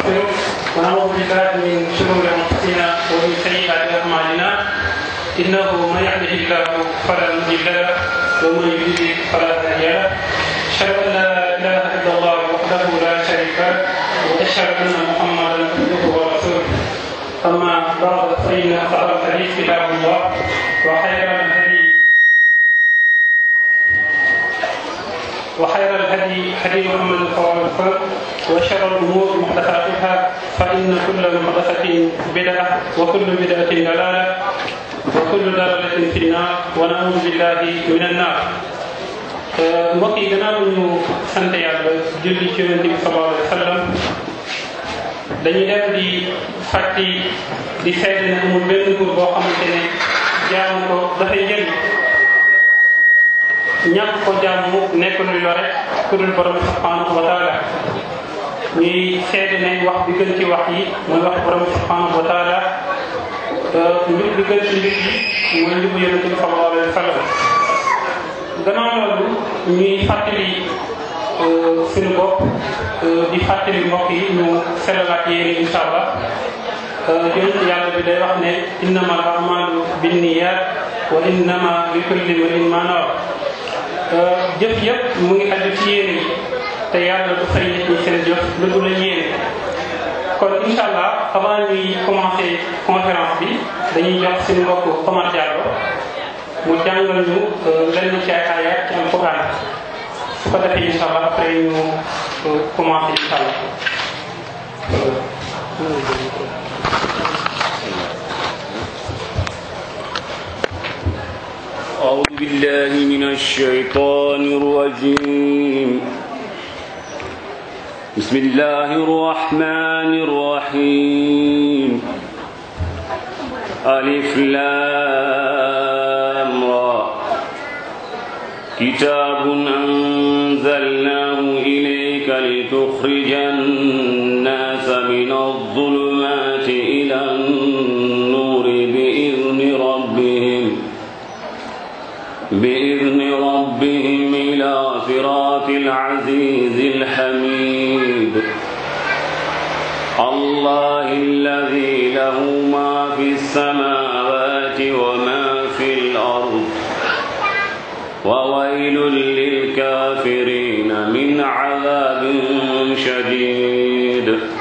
ونستغفره ونعوذ بالله من شرور انفسنا ومن سيئات اعمالنا انه من يهده الله فلا مضل له ومن يضلل فلا هادي له اشهد ان لا اله الا الله وحده لا شريك له واشهد ان محمدا عبده ورسوله اما بعد فان خير الحديث كتاب الله وخير الهدي وخير الهدي هدي محمد صلى الله عليه وسلم وشر الامور محدثاتها فان كل محدثه بدعه وكل بدعه ضلاله وكل ضلاله في النار ونعوذ بالله من النار mbokk yi gannaaw ñu sant yàlla julli ci yonente bi sallallahu alayhi wa sallam dañuy def di fàtti di seede ne amul benn nguur boo xamante ne jaamu ko dafay njëriñ ñàkk ko jaamu nekkul lu lore ku dul borom subhanahu wa taala ñuy seede ne wax bi gën ci wax yi mooy wax borom subhanahu wa taala mbir bi gën ci mbir yi mooy njubu yonente bi sallallahu alayhi wa sallam gannaaw loolu ñuy fàttali suñu bopp di fàttali mbokk yi ñu selalaat yéene insha allah yonent yàlla bi day wax ne innama al amalu binniyat wa innama li kulli imrin ma nawa jëf yëpp mu ngi aju ci yéene yi te yàlla du fay nit ñi seen jëf lu dul la yéene kon insha allah avant ñuy commencer conférence bi dañuy jox suñu mbokk Omar Diallo mu jàngal ñu lenn ci ay ayat ci alquran su ko defee insha allah après ñu commencer insha allah أعوذ بالله من الشيطان الرجيم بسم الله الرحمن الرحيم ألف لام را كتاب أنزلناه إليك لتخرج الناس من الظلمات إلى النور بإذن ربهم بإذن ربهم إلى صراط العزيز الحميد الله الذي له ما في السماوات وما في الأرض وويل للكافرين من عذاب شديد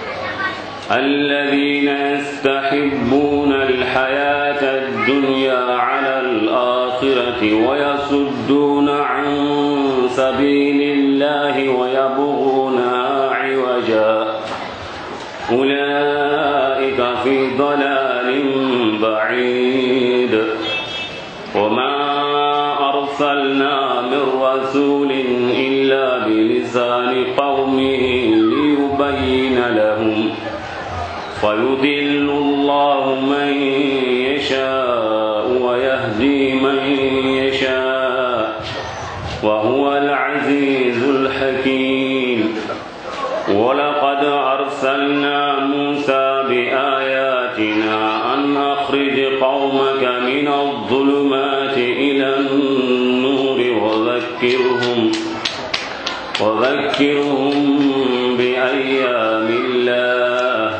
الذين يستحبون الحياة الدنيا على الآخرة ويصدون عن سبيل الله ويبغونها عوجا أولئك في ضلال بعيد وما أرسلنا من رسول إلا بلسان قومه ليبين لهم فيضل الله من يشاء ويهدي من يشاء وهو العزيز الحكيم ولقد أرسلنا موسى بآياتنا أن أخرج قومك من الظلمات إلى النور وذكرهم وذكرهم بأيام الله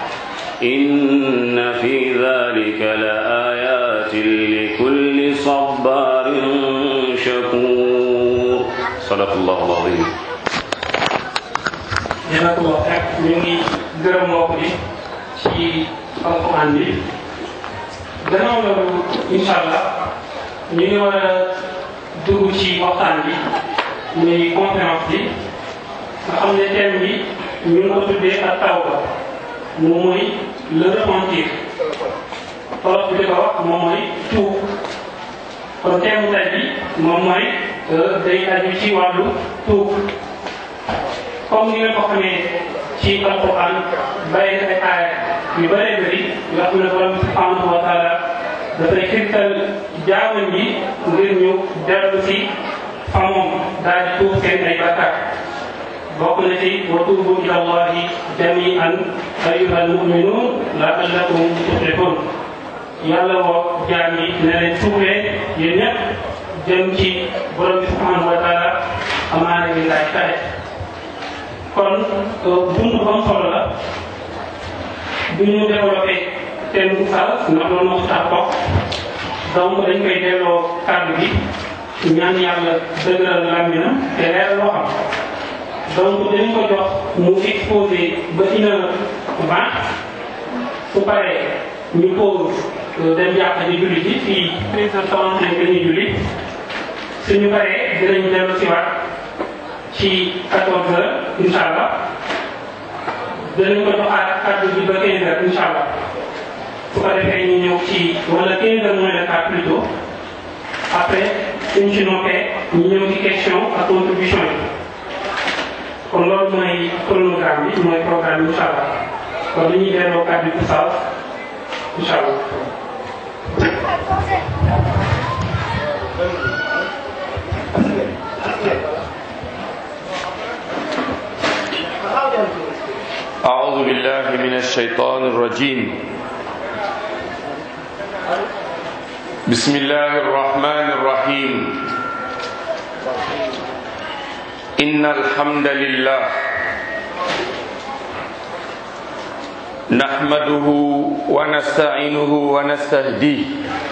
إن في ذلك لآيات لكل صبار شكور صدق الله العظيم jazakallah xeer ñu ngi gërëm mbokk bi ci alquran bi gannaaw loolu incha allah ñu ngi war a dugg ci waxtaan bi muy conférence bi nga xam ne thème bi ñu ngi ko tuddee ak tawba moom mooy le repentir wolof bi di ko wax moom mooy tuub kon thème tay bi moom mooy day aju ci wàllu tuub comme ni nga ko xamee ci alquran bàyyi na ay aaya yu bëree bëri yoo xam ne borom subhanahu wa taala dafay xirtal jaamam yi ngir ñu dellu si fa moom daal di tuub seen ay bakkaar bokk na ci wa tuubu ila allahi jamian ayuha almuminun laallakum tuflihun yàlla woo jaam yi ne leen tuubee yéen ñëpp jëm ci borom bi subhanahu wa taala amaana ngi laaj taxe kon buntu bu am solo la du ñu développé thème bu sal ndax loolu moo tax toog donc dañ koy delloo kàddu gi ñaan yàlla dëgëral làmminam te leeral loo xam donc dañ ko jox mu exposé ba une heure vingt su paree ñu pause dem jàpp di julli ji fii treize heures trente cinq dañuy julli suñu paree dinañ dellu si waat ci quatorze heures incha allah danañ ko joxaat kàddu bi ba quinze heures incha allah su ko defee ñu ñëw ci wala quinze heures moins le quart plutôt après suñ ci noppee ñu ñëw ci question ak contribution yi kon loolu mooy chronogramme bi mooy programme bi incha allah kon dañuy delloo kàddu bi saal incha allah. أعوذ بالله من الشيطان الرجيم بسم الله الرحمن الرحيم إن الحمد لله نحمده ونستعينه ونستهديه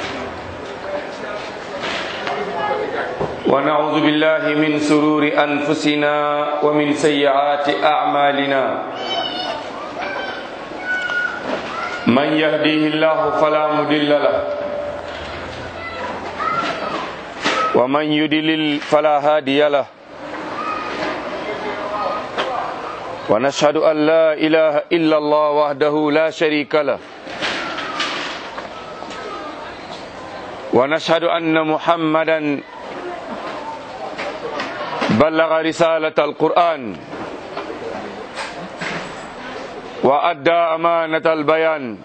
ونعوذ بالله من سرور أنفسنا ومن سيئات أعمالنا من يهديه الله فلا مضل له ومن يضلل فلا هادي له ونشهد أن لا إله إلا الله وحده لا شريك له ونشهد أن محمدا بلغ رسالة القرآن وأدى أمانة البيان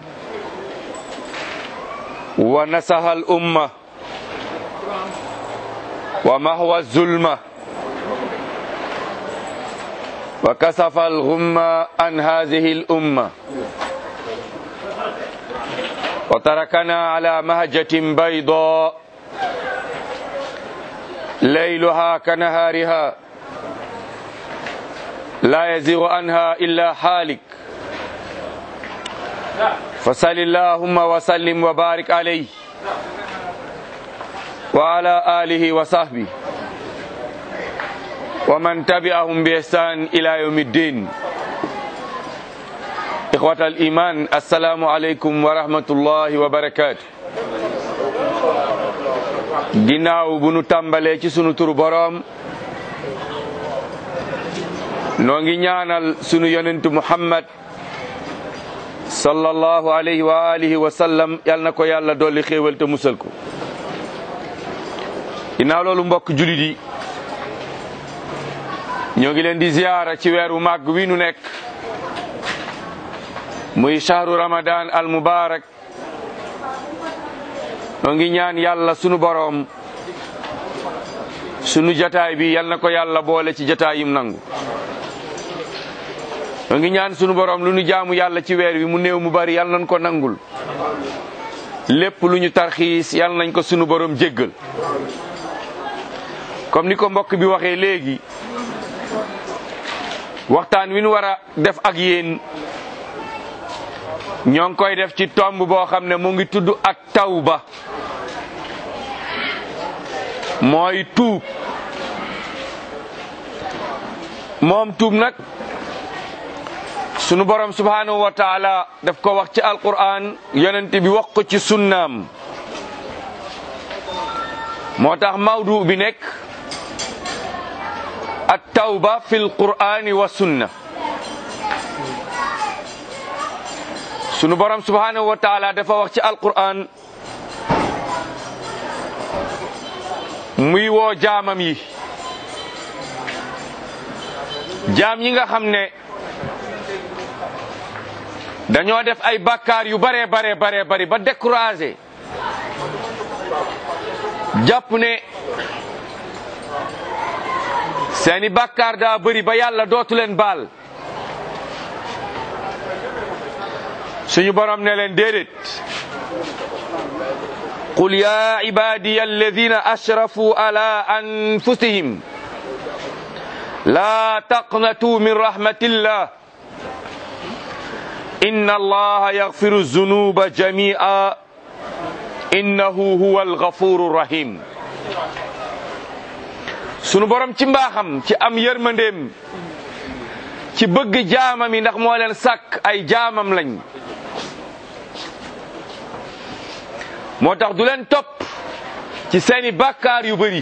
ونسح الأمة ومهوى الظلمة وكسف الغمة عن هذه الأمة وتركنا على مهجة بيضاء ليلها كنهارها لا يزيغ عنها إلا حالك فصل اللهم وسلم وبارك عليه وعلى آله وصحبه ومن تبعهم بإحسان إلى يوم الدين إخوة الإيمان السلام عليكم ورحمة الله وبركاته ginnaaw bu nu tàmbalee ci sunu turu boroom noo ngi ñaanal sunu yonentu Muhammad sallallahu alayhi wa alihi wa sallam yal na ko yàlla dolli xéewal te musal ko ginnaaw loolu mbokk julit yi ñoo ngi leen di ziyaara ci weeru màgg wi nu nekk muy shahru ramadan al mubarak ñoo ngi ñaan yàlla sunu boroom sunu jataay bi yal na ko yàlla boole ci jataayim nangu ñoo ngi ñaan sunu boroom lu nu jaamu yàlla ci weer wi mu néew mu bari yal nañ ko nangul lépp lu ñu tarxiis yal nañ ko sunu boroom jéggal comme ni ko mbokk bi waxee léegi waxtaan wi nu war a def ak yéen ñoo ngi koy def ci tomb boo xam ne mu ngi tudd ak tawba mooy tuub moom tuub nag sunu borom subhanahu wa taala daf ko wax ci alquran yonent bi wax ko ci sunnaam moo tax mawdu bi nekk at tawba fi lqurani wa sunna sunu borom subhanahu wa taala dafa wax ci alquran muy woo jaamam yi jaam yi nga xam ne dañoo def ay bakkaar yu bare bare bare bari ba découragé jàpp ne seeni bakkaar daa bëri ba yàlla dootu leen baal suñu borom ne leen déedéet qul ya ibadiya alladina asrafu ala anfusihim la taqnatu min rahmatillah inna allaha yaghfiru zunuba jami'a innahu huwa alghafuru rahim sunu borom ci mbaaxam ci am yërmandeem ci bëgg jaamam yi ndax moo leen sàkk ay jaamam lañ moo tax du leen topp ci seeni bàkkaar yu bari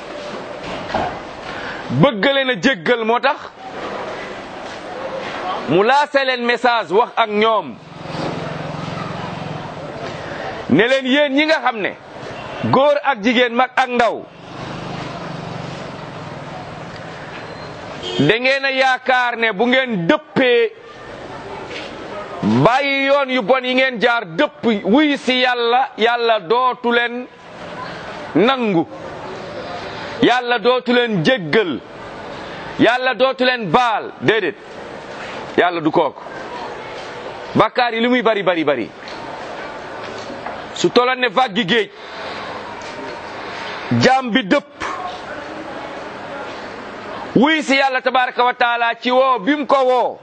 bëgg leen a jéggal moo tax mu laase leen message wax ak ñoom ne leen yéen ñi nga xam ne góor ak jigéen mag ak ndaw da ngeen a yaakaar ne bu ngeen dëppee bàyyi yoon yu bon yi ngeen jaar dëpp wuy si yàlla yàlla dootu leen nangu yàlla dootu leen jéggal yàlla dootu leen baal déedéet yàlla du kooku bàkkaar yi li muy bari bari bari su toloon ne vaggi géej jaam bi dëpp wuy si yàlla tabaraka wa taala ci woo bim ko woo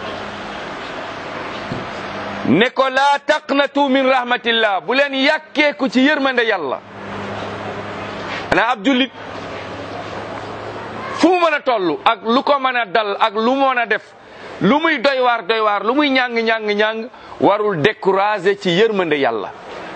ne ko laa taqnatu min rahmatillah bu leen yàkkeeku ci yërmande yàlla ana ab jullit fu mu mën a toll ak lu ko mën a dal ak lu mu mën a def lu muy doy waar doy waar lu muy ñàng ñàng ñàng warul décourager ci yërmande yàlla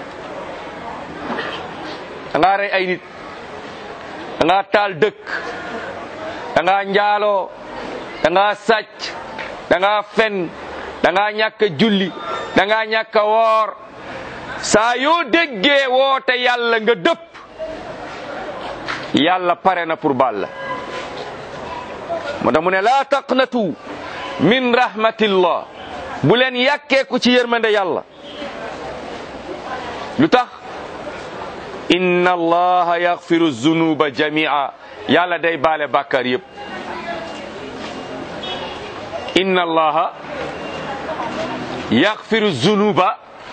da ngaa rey ay nit da ngaa taal dëkk da ngaa njaaloo da ngaa sàcc da ngaa fen da ngaa ñàkk a julli da ngaa ñàkk a woor saa yoo déggee woote yàlla nga dëpp yàlla pare na pour baal la moo tax mu ne laa taqnatu min rahmatillah bu leen yàkkeeku ci yërmande yàlla lu tax inna allaha yaxfiru zunuba jamia yàlla day baale bàkkaar yépp inna allaha yaxfiru zunuba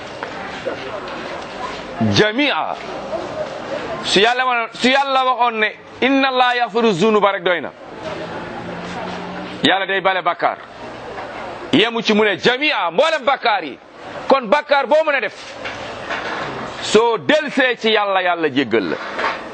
jamia su yàlla ma su yàlla waxoon ne inna allaha yaxfiru zunuba rek doy na yàlla day bale bàkkaar yemu ci mu ne jamia mboolem bàkkaar yi kon bàkkaar boo mën a def soo delsee ci yàlla yàlla jéggal la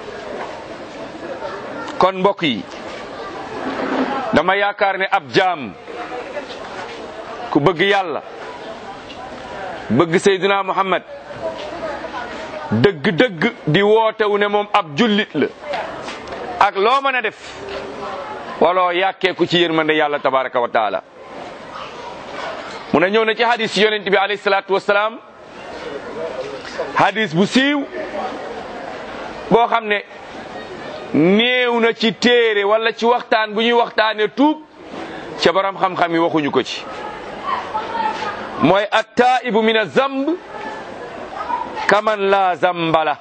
kon mbokk yi dama yaakaar ne ab jaam ku bëgg yàlla bëgg Seydina Muhammad dëgg-dëgg di wootewu ne moom ab jullit la ak loo mën a def waloo yàkkeeku ci yërmande yàlla tabaraka wa taala mu ne ñëw na ci hadis yonent bi alayhi salaatu wasalaam hadis bu siiw boo xam ne néew na ci téere wala ci waxtaan bu ñuy waxtaane tuub ca borom xam-xam yi waxuñu ko ci mooy attaibu min azamb kaman la zambala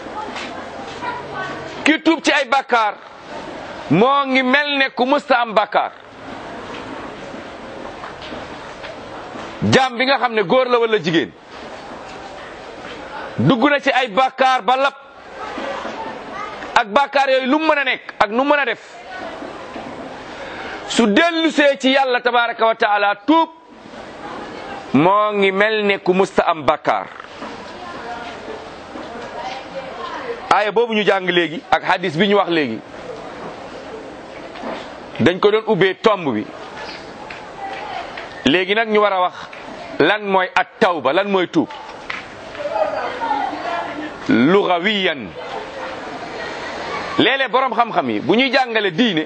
ki tuub ci ay bakkaar moo ngi mel ne ku mësta am bakkaar jaam bi nga xam ne góor la wala jigéen dugg na ci ay bakkaar ba lap ak bakkaar yooyu lu mu mën a nekk ak nu mën a def su dellusee ci yàlla tabaraka wa taala tuub moo ngi mel ne ku musta am bakkaar aaya boobu ñu jàng léegi ak hadis bi ñu wax léegi dañ ko doon ubbee tomb bi léegi nag ñu war a wax lan mooy at tawba lan mooy tuub lugawiyan léeg-léeg boroom xam-xam yi bu ñuy jàngale diine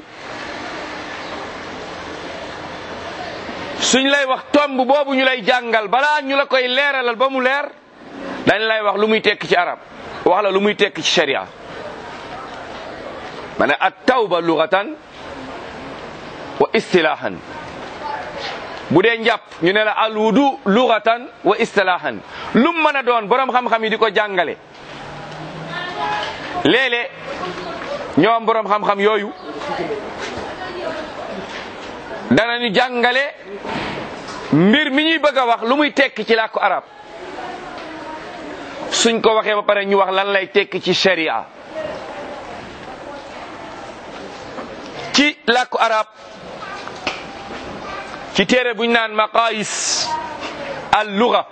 suñ lay wax tomb boobu ñu lay jàngal balaa ñu la koy leeralal ba mu leer dañ lay wax lu muy tekki ci arab wax la lu muy tekki ci sharia ma ne at tawba lugatan wa istilahan bu dee njàpp ñu ne la al wudu lugatan wa istilahan lum mën a doon boroom xam-xam yi di ko jàngale léeg-léeg ñoom boroom xam-xam yooyu danañu jàngale mbir mi ñuy bëgg a wax lu muy tekki ci làkku arab suñ ko waxee ba pare ñu wax lan lay tekki ci sharia ci làkku arab ci téere buñ naan maqayis al luga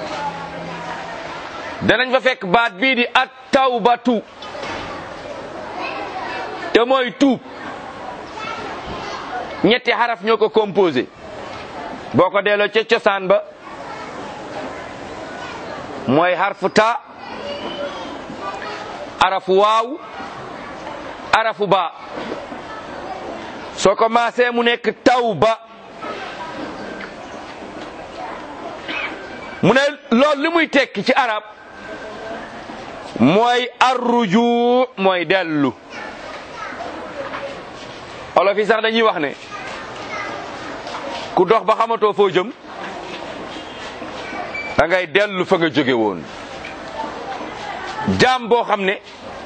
danañ fa fekk baat bii di at tawbatu te mooy tuub ñetti xaraf ñoo ko composé boo ko delloo ca cosaan ba mooy xarfu ta arafu waaw arafu ba soo ko maasee mu nekk tawba mu ne loolu li muy tekki ci arab mooy arruju mooy dellu olof yi sax dañuy wax ne ku dox ba xamatoo foo jëm da ngay dellu fa nga jóge woon jaam boo xam ne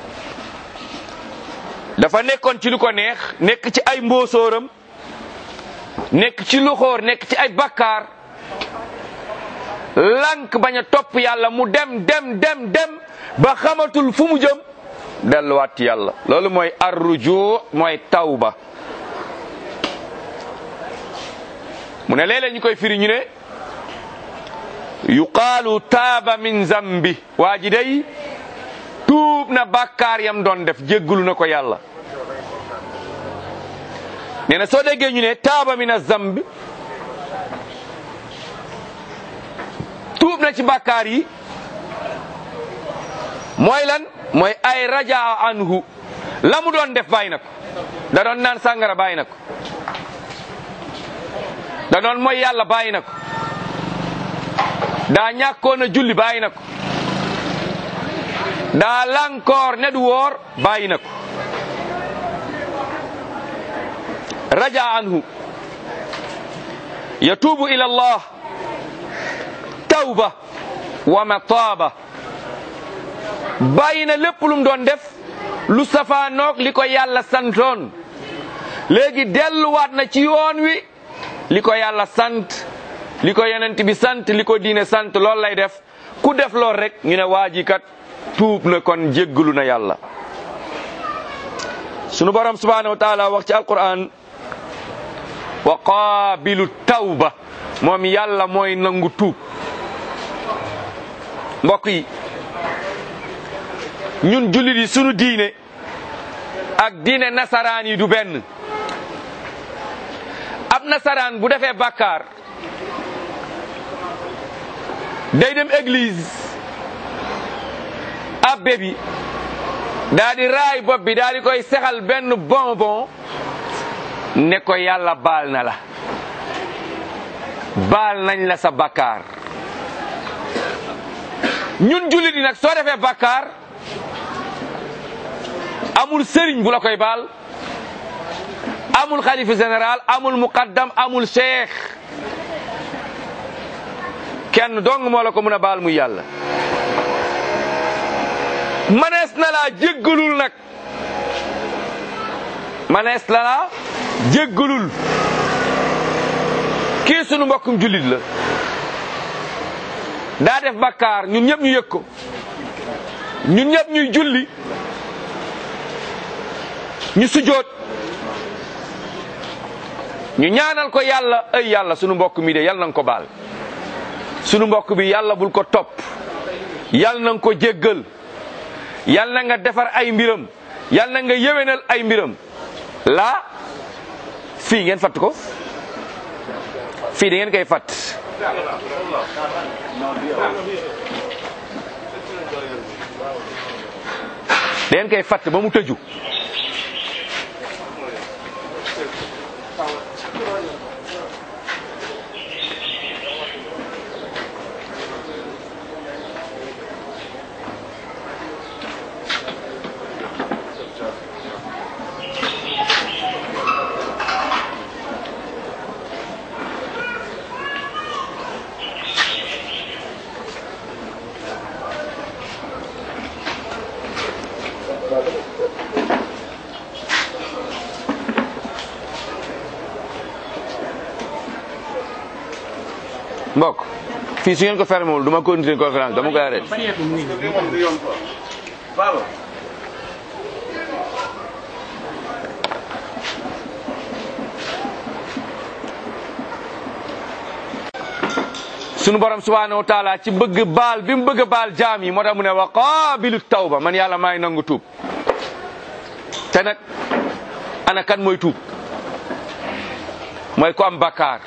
dafa nekkoon ci lu ko neex nekk ci ay mboosóoram nekk ci luxóor nekk ci ay bakkaar lank bañ a topp yàlla mu dem dem dem dem ba xamatul fu mu jëm delluwaat ci yàlla loolu mooy arruju mooy tawba mu ne léeg-léeg ñu koy firi ñu ne yuqaalu taaba min zambi waa ji day tuub na bàkkaar yam doon def jéggulu na ko yàlla nee na soo déggee ñu ne taaba min zambi tuub na ci bàkkaar yi mooy lan mooy ay rajaa anhu la mu doon def bàyyi na ko da doon naan sàngara bàyyi na ko da doon mooy yàlla bàyyi na ko daa ñàkkoon a julli bàyyi na ko daa lankoor ne du woor bàyyi na ko raja anhu yatuubu ila allah tawba wa mataaba bàyyi na lépp lu mu doon def lu safaanoog li ko yàlla santoon léegi delluwaat na ci yoon wi li ko yàlla sant li ko yonent bi sant li ko diine sant loolu lay def ku def lool rek ñu ne waa ji kat tuub na kon jéggalu na yàlla sunu borom subhanahu wa taala wax ci alquran wa qaabilu tawba moom yàlla mooy nangu tuub mbokk yi ñun jullit yi sunu diine ak diine nasaraan yi du benn ab nasaraan bu defee bàkkaar day dem église abbe bi daa di raay bopp bi daa di koy sexal benn bonbon ne ko yàlla baal na la baal nañ la sa bàkkaar ñun jullit yi nag soo defee bàkkaar amul sëriñ bu la koy baal amul xalifa général amul muqaddam amul cheikh kenn dong moo la ko mën a baal muy yàlla manees na laa jéggalul nag manees na laa jéggalul kii sunu mbokkum jullit la daa def bakkaar ñun ñëpp ñu yëg ko ñun ñëpp ñuy julli ñu sujoot ñu ñaanal ko yàlla ay yàlla sunu mbokk mi de yàlla na nga ko baal sunu mbokk bi yàlla bul ko topp yàlla na nga ko jéggal yàlla na nga defar ay mbiram yàlla na nga yéwénal ay mbiram laa fii ngeen fatt ko fii da ngeen koy fatt da ngeen koy fatt ba mu tëju mbokk fii su ngeen ko fermé wul du ma continuer conférence dama koy arrêté sunu borom subhanahu wa taala ci bëgg baal bi mu bëgg a baal jaam yi moo tax mu ne wa qaabilu tawba man yàlla maay nangu tuub te nag ana kan mooy tuub mooy ku am bakkaar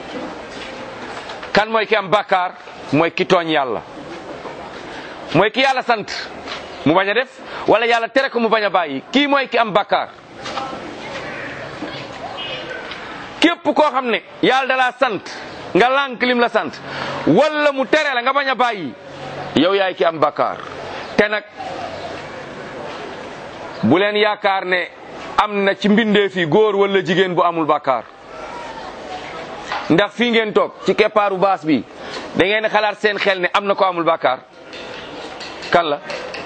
kan mooy ki am bakkaar mooy ki tooñ yàlla mooy ki yàlla sant mu bañ a def wala yàlla tere ko mu bañ a bàyyi kii mooy ki am bakkaar képp koo xam ne yàlla da laa sant nga lànk lim la sant wala mu tere la nga bañ a bàyyi yow yaay ki am bakkaar te nag bu leen yaakaar ne am na ci mbindeef yi góor wala jigéen bu amul bakkaar ndax fii ngeen toog ci keppaaru baas bi da ngeen xalaat seen xel ne am na ko amul bakkaar kan la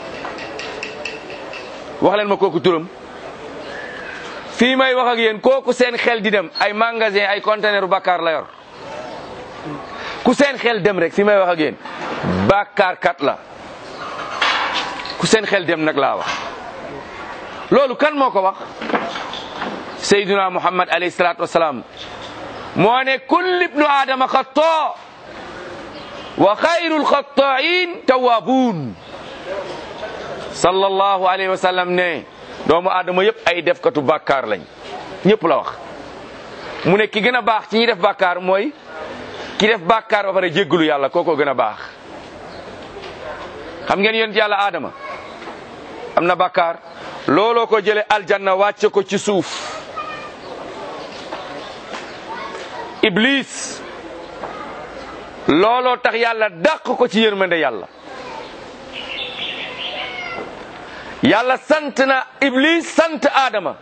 wax leen ma kooku turam fii may wax ak yéen kooku seen xel di dem ay magasin ay conteneur bakkaar la yor ku seen xel dem rek fi may wax ak yéen bakkaar kat la ku seen xel dem nag laa wax loolu kan moo ko wax sayyiduna muhammad alayhi salaatu wasalaam moo ne kullu ibnu aadama xataa wa xayrul xataain tawaabuun sallallahu alayhi wa sallam ne doomu aadama yëpp ay defkatu bàkkaar lañ ñëpp la wax mu ne ki gën a baax ci ñi def bàkkaar mooy ki def bàkkaar ba pare jéggalu yàlla kooko gën a baax xam ngeen yonent yàlla aadama am na bàkkaar looloo ko jële aljanna wàcce ko ci suuf iblis looloo tax yàlla dàq ko ci yërmande yàlla yàlla sant na iblis sant aadama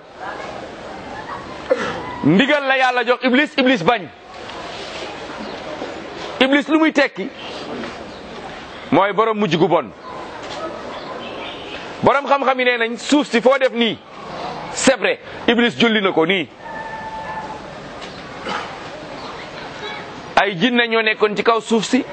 ndigal la yàlla jox iblis iblis bañ iblis lu muy tekki mooy borom mujj gu bon borom xam-xam yi nee nañ suuf si foo def nii c'est vrai iblis julli na ko nii ay jinne ñoo nekkoon ci kaw suuf si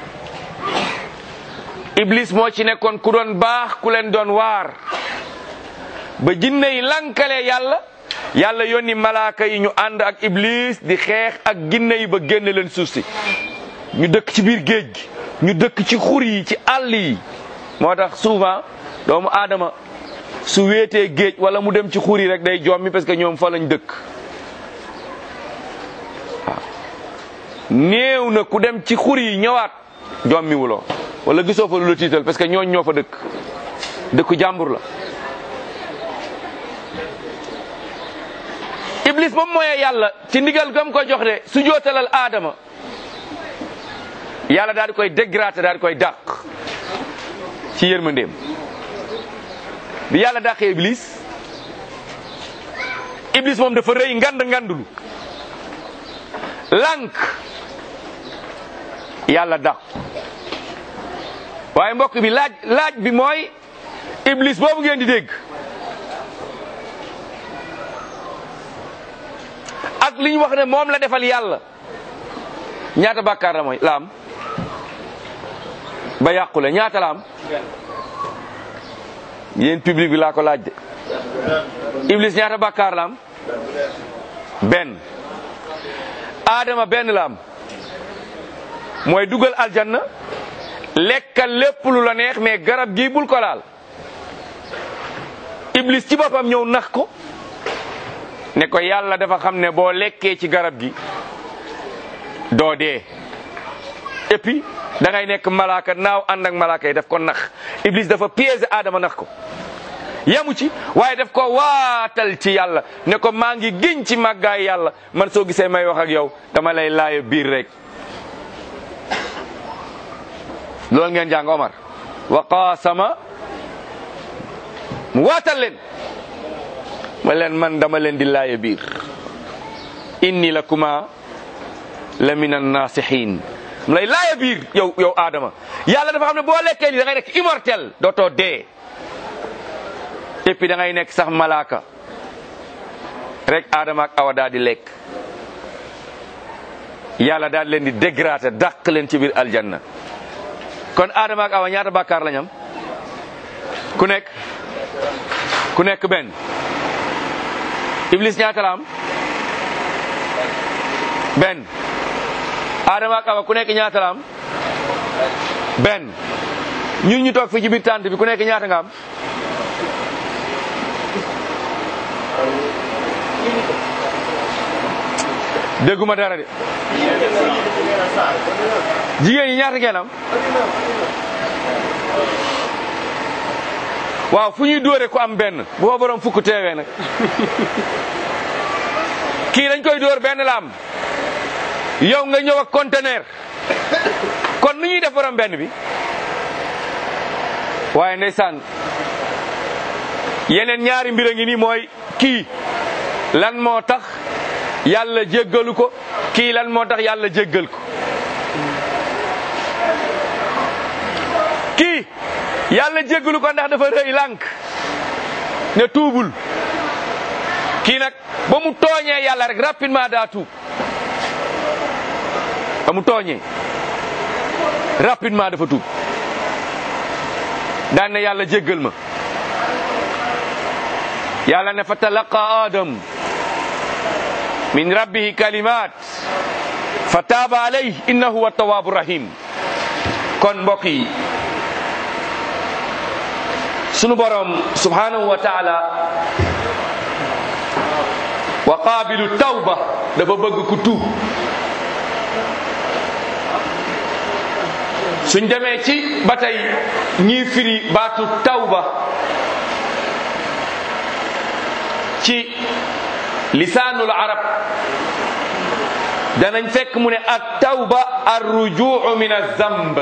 iblis moo ci nekkoon ku doon baax ku leen doon waar ba jinne yi lankalee yàlla yàlla yónni malaaka yi ñu ànd ak iblis di xeex ak jinne yi ba génne leen suuf si ñu dëkk ci biir géej gi ñu dëkk ci xur yi ci àll yi moo tax souvent doomu aadama su wéetee géej wala mu dem ci xur yi rek day jommi parce que ñoom fa lañ dëkk waaw néew na ku dem ci xur yi ñëwaat jommi wuloo wala gisoo fa lu la tiital parce que ñooñ ñoo fa dëkk dëkku jàmbur la iblis ba mu mooyee yàlla ci ndigal gam ko jox de su jootalal aadama yàlla daal di koy dégraté daal di koy dàq ci yërmandeem bi yàlla dàqee iblis iblis moom dafa rëy ngand ngandulu lànk yàlla dàq waaye mbokk bi laaj laaj bi mooy iblis boobu ngeen di dégg ak li ñu wax ne moom la defal yàlla ñaata bàkkaar la mooy la am ba yàqule ñaata la am yéen public bi laa ko laaj de iblis ñaata bàkkaar la am benn aadama benn la am mooy dugal aljanna lekkal lépp lu la neex mais garab gi bul ko laal iblis ci boppam ñëw nax ko ne ko yàlla dafa xam ne boo lekkee ci garab gi doo dee et puis da ngay nekk malaaka naaw ànd ak malaaka yi daf ko nax iblis dafa piéger aadama nax ko yamu ci waaye daf ko waatal ci yàlla ne ko maa ngi giñ ci màggaay yàlla man soo gisee may wax ak yow dama lay laaya biir rek loolu ngeen jàng Omar wa qaasama mu waatal leen ma leen man dama leen di laaya biir inni lakuma la min annasihin mu lay laaya biir yow yow Adama yàlla dafa xam ne boo lekkee li da ngay nekk immortel dootoo dee et puis da ngay nekk sax malaaka rek Adama ak Awa daal di lekk yàlla daal leen di dégrader dàq leen ci biir aljanna kon Adama ak Awa ñaata bàkkaar lañ am ku nekk ku nekk benn Iblis ñaata la am benn Adama ak Awa ku nekk ñaata la am benn ñun ñu toog fii ci biir tànt bi ku nekk ñaata nga am dégguma dara de jigéen ñi ñaata ngeen am waaw fu ñuy dóore ku am benn bu fa borom fukk teewee nag kii dañ koy dóor benn la am yow nga ñëw ak conteneur kon nu ñuy def borom benn bi waaye ndeysaan yeneen ñaari mbir a ngi nii mooy kii lan moo tax yàlla jéggalu ko kii lan moo tax yàlla jéggal ko kii yàlla jéggalu ko ndax dafa rëy lànk ne tuubul kii nag ba mu tooñee yàlla rek rapidement daa tuub ba mu tooñee rapidement dafa tuub daan ne yàlla jéggal ma yàlla ne fa talaqa adam min rabbihi kalimat fa taaba alayhi innahu huwa tawaabu rahim kon mbokk yi sunu borom subhanahu wa taala wa qaabilu tawba dafa bëgg ku tuub suñ demee ci ba tey ñii firi baatu tawba ci lisaanul arab danañ fekk mu ne at tawba ar rujuu min azamb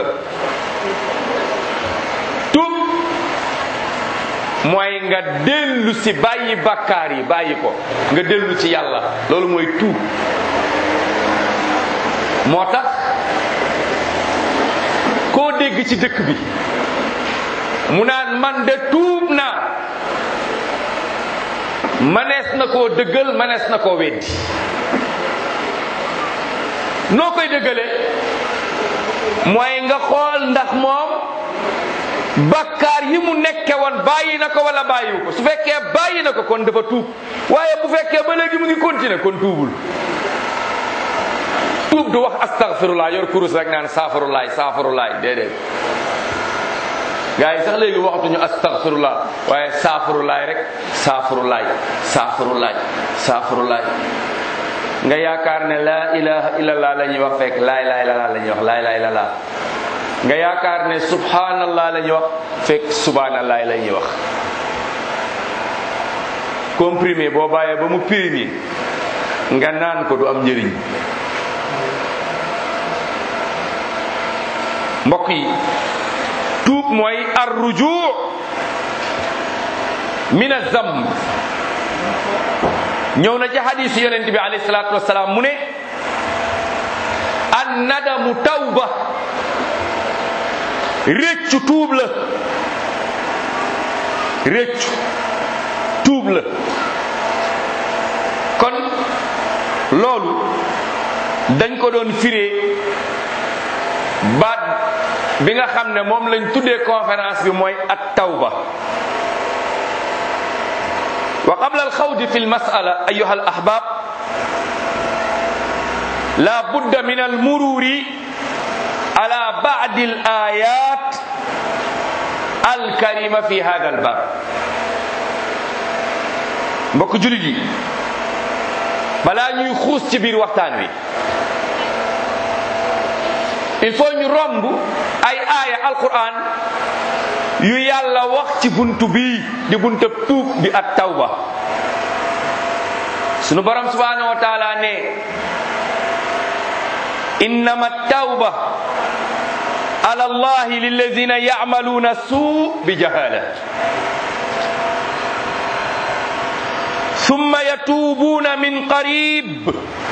tuub mooy nga dellu si bàyyi bakkaar yi bàyyi ko nga dellu ci yàlla loolu mooy tuub moo tax koo dégg ci dëkk bi mu naan man de tuub naa manees na koo dëggal manees na koo weddi noo koy dëggale mooy nga xool ndax moom bakkaar yi mu nekke woon bàyyi na ko wala bàyyiwu ko su fekkee bàyyi na ko kon dafa tuub waaye bu fekkee ba léegi mu ngi continuer kon tuubul tuub du wax astaghfirullah yor kurus rek naan saafurulaay saafurulaay déedéet gaa yi sax léegi waxatuñu astaghfirullah waaye saafurulaay rek saafurulaay saafurulaay saafurulaay nga yaakaar ne laa ilaha illallah la ñuy wax fekk laa ilaha illallah la ñuy wax laa ilaha illallah nga yaakaar ne subhanallah la ñuy wax fekk subhanallah la ñuy wax comprimé boo bàyyee ba mu périmé nga naan ko du am njëriñ mbokk yi tuub mooy arruju min azamb ñëw na ci hadis yonent bi alayhi salaatu wasalaam mu ne an nadamu tawba réccu tuub la réccu tuub la kon loolu dañ ko doon firee baat bi nga xam ne moom lañ tuddee conférence bi mooy at tawba wa qabla alxawdi fi lmasala ayuha alahbab la budda min almururi ala badi alayat alkarima fi hada albab mbokk julit yi balaa ñuy xuus ci biir waxtaan wi il faut ñu romb ay aaya alquran yu yàlla wax ci buntu bii di buntu tuub di at tawba sunu borom subhanahu wa taala ne innama tawba ala allahi lilladina yacmaluna suu bi jahala ثم يتوبون من قريب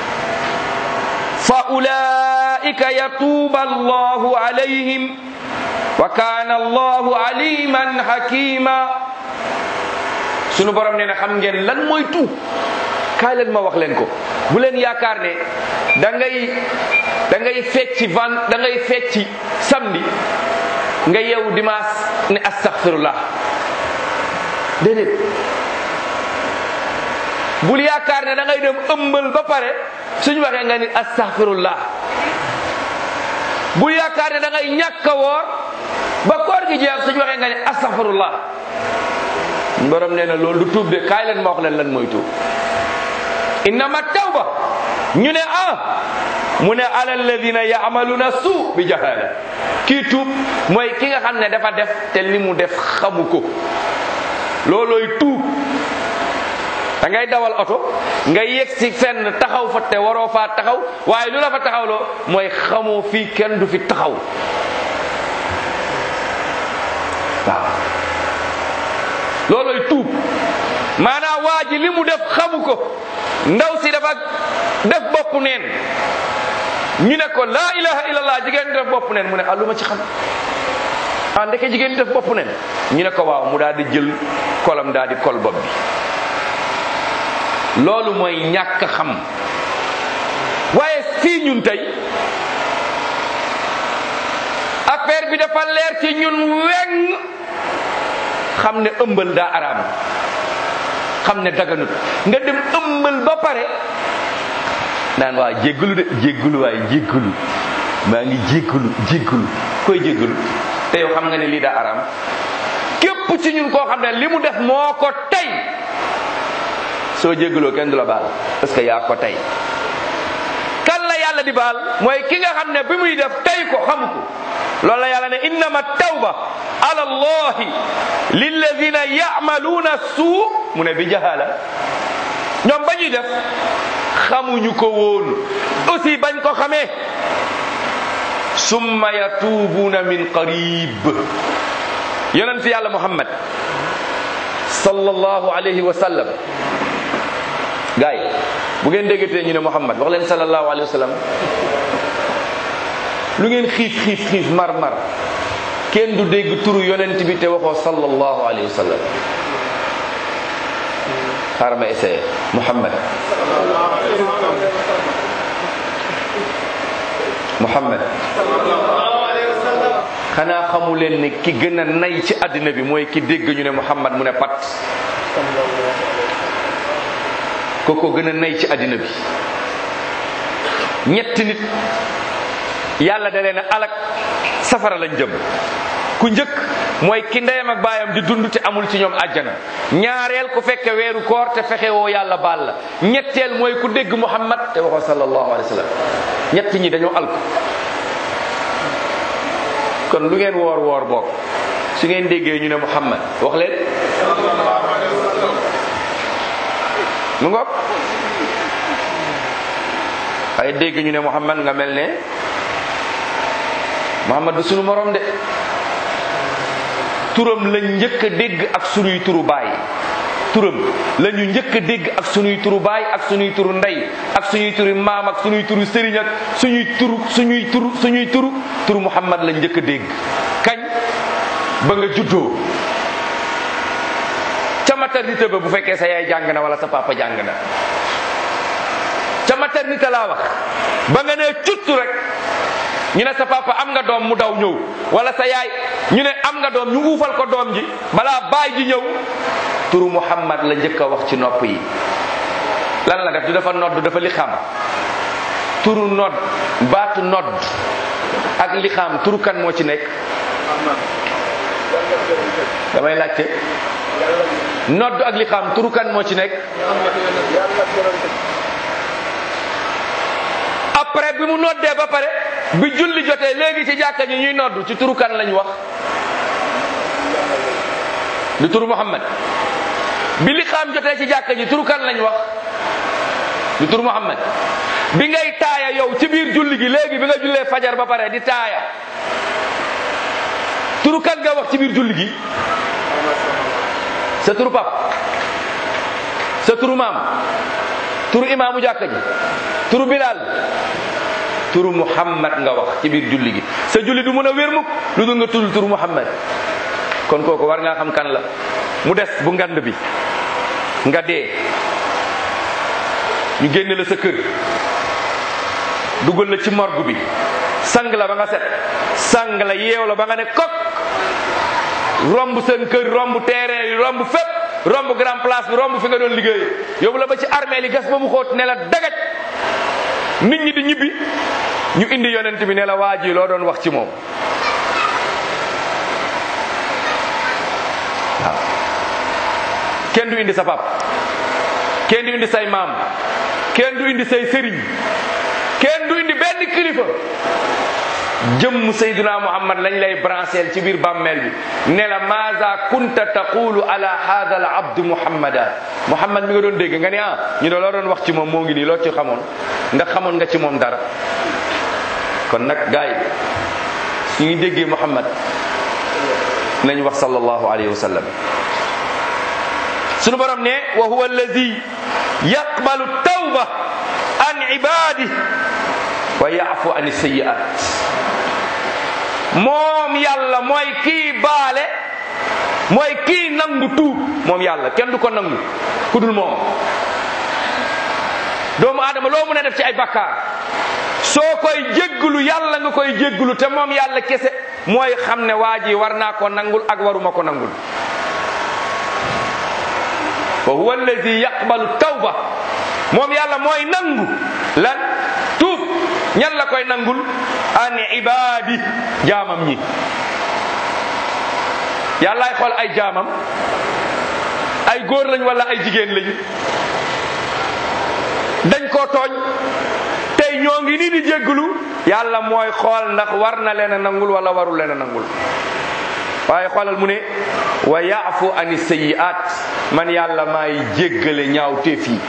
فأولئك يتوب الله عليهم وكان الله عليما حكيما sunu borom nee na xam ngeen lan mooy tuub kaay leen ma wax leen ko bu leen yaakaar ne da ngay da ngay fecci van da ngay fecci samedi nga yeewu dimanche ne astaghfirullah déedéet bul yaakaar ne da ngay dem ëmbal ba pare suñu waxee nga ni astaghfirullah bul yaakaar ne da ngay ñàkk a woor ba koor gi jeex suñu waxee nga ne astaghfirullah borom nee na loolu du tuub de kaay leen ma wax leen lan mooy tuub innama tawba ñu ne ah mu ne ala alladina yaamaluna suu bi jahala kii tuub mooy ki nga xam ne dafa def te li mu def xamu ko loolooy tuub da ngay dawal oto nga yegg si fenn taxaw fa te waroo faa taxaw waaye lu la fa taxawloo mooy xamoo fii kenn du fi taxaw waaw loolooy tuub maanaam waa ji li mu def xamu ko ndaw si dafa def bopp neen ñu ne ko laa ilaha illallah jigéen ñi def bopp neen mu ne ah lu ma ci xam ah ndeke jigéen ñi def bopp neen ñu ne ko waaw mu daal di jël kolam daal di kol bopp bi loolu mooy ñàkk xam waaye fii ñun tey affaire bi dafa leer ci ñun weng xam ne ëmbal daa araam xam ne daganut nga dem ëmbal ba pare naan waa jéggalu de jéggalu waaye jéggalu maa ngi jéggalu jéggalu koy jéggalu te yow xam nga ne lii daa araam képp ci ñun koo xam ne li mu def moo ko tey soo jéggaloo kenn du la baal parce que yaa ko tey kan la yàlla di baal mooy ki nga xam ne bi muy def tey ko xamu ko loolu la yàlla ne innama tawba ala allahi lilladina yamaluuna suu mu ne bi jahala ñoom ba ñuy def xamuñu ko woon aussi bañ ko xamee summa yatuubuuna min qarib yonent yàlla muhammad sallallahu alayhi wa sallam gaay yi bu ngeen déggatee ñu ne muhammad wax leen sallallahu alayhi wa sallam lu ngeen xiif xiif xiif mar mar kenn du dégg turu yonent bi te waxoo sallallahu alayhi wa sallam xaaral ma essayé muhammad muhammad xanaa xamu leen ne ki gën a nay ci àddina bi mooy ki dégg ñu ne muhammad mu ne pat kooko gën a nay ci àddina bi ñetti nit yàlla da leen a alak safara lañ jëm ku njëkk mooy ki ndeyam ak baayam di dund te amul ci ñoom àjjana ñaareel ku fekke weeru koor te fexe woo yàlla baal la ñetteel mooy ku dégg muhammad te waxoo sallallahu alayhi wa sallam ñett ñi dañoo alku kon lu ngeen woor woor bokk su ngeen déggee ñu ne muhammad wax leen mu ngoog ay dégg ñu ne muhammad nga mel ne muhammad du sunu morom de turam lañ njëkk a dégg ak sunuy turu baay turam la ñu njëkk a dégg ak sunuy turu baay ak sunuy turu ndey ak suñuy turu maam ak sunuy turu sëriñ ak suñuy turu suñuy turu suñuy turu turu muhammad lañ njëkk a dégg kañ ba nga juddoo ca maternité ba bu fekkee sa yaay jàng na wala sa papa jàng na ca maternité laa wax ba nga nee cuttu rek ñu ne sa papa am nga doom mu daw ñëw wala sa yaay ñu ne am nga doom ñu uufal ko doom ji balaa baay ji ñëw turu muhammad la njëkk a wax ci nopp yi lan la def du dafa nodd dafa li xam turu nodd baatu nodd ak li xam turu kan moo ci nekk damay laajte nodd ak li xam turu kan moo ci nekk après bi mu noddee ba pare bi julli jotee léegi ci jàkka ji ñuy nodd ci turu kan lañ wax du turu muhammad bi li xam jotee ci jàkka ji turu kan lañ wax du turu muhammad bi ngay taaya yow ci biir julli gi léegi bi nga jullee fajar ba pare di taaya turu kan nga wax ci biir julli gi sa turu pap sa turu maam turu imaamu jàkka ji turu bilal turu muhammad nga wax ci biir julli gi sa julli du mën a wér mukk lu dul nga tudd turu muhammad kon kooku war ngaa xam kan la mu des bu ngand bi nga dee ñu génne la sa kër dugal la ci morgue bi sang la ba nga set sang la yeew la ba nga ne kok romb seen kër romb terrain yi romb fépp romb grand place bi romb fi nga doon liggéey yóbbu la ba ci armée li gas ba mu xóot ne la dagaj nit ñi di ñibbi ñu indi yonent bi ne la waa ji loo doon wax ci moom waaw kenn du indi sa pap kenn du indi say maam kenn du indi say sëriñ kenn du indi benn kilifa jëmm sayduna muhammad lañ lay brancheel ci biir bàmmeel bi ne la maza kunta taqulu ala hada al abd muhammada muhammad mi nga doon dégg nga ni ah ñu ne loo doon wax ci moom moo ngi nii loo ci xamoon ndax xamoon nga ci moom dara kon nag gaay su ñu déggee muhammad nañ wax sallallahu alayhi wa sallam sunu borom ne wa huwa allazi yaqbalu tawba an ibadi wa yaafu an sayyi'at moom yàlla mooy kii baale mooy kii nangu tuub moom yàlla kenn du ko nangu ku dul moom doomu aadama loo mën a def ci ay bakkaar soo koy jégglu yàlla nga koy jégglu te moom yàlla kese mooy xam ne waa ji war naa ko nangul ak waruma ko nangul wa huwa allazi yaqbalu tawba moom yàlla mooy nangu lan tuub ñan la koy nangul an ibadi jaamam ñi yàllaay xool ay jaamam ay góor lañ wala ay jigéen lañ dañ koo tooñ tey ñoo ngi nii di jégglu yàlla mooy xool ndax war na leen a nangul wala warul leen a nangul waaye xoolal mu ne wa yaafu ani sayiat man yàlla maay jéggale ñaaw téef yi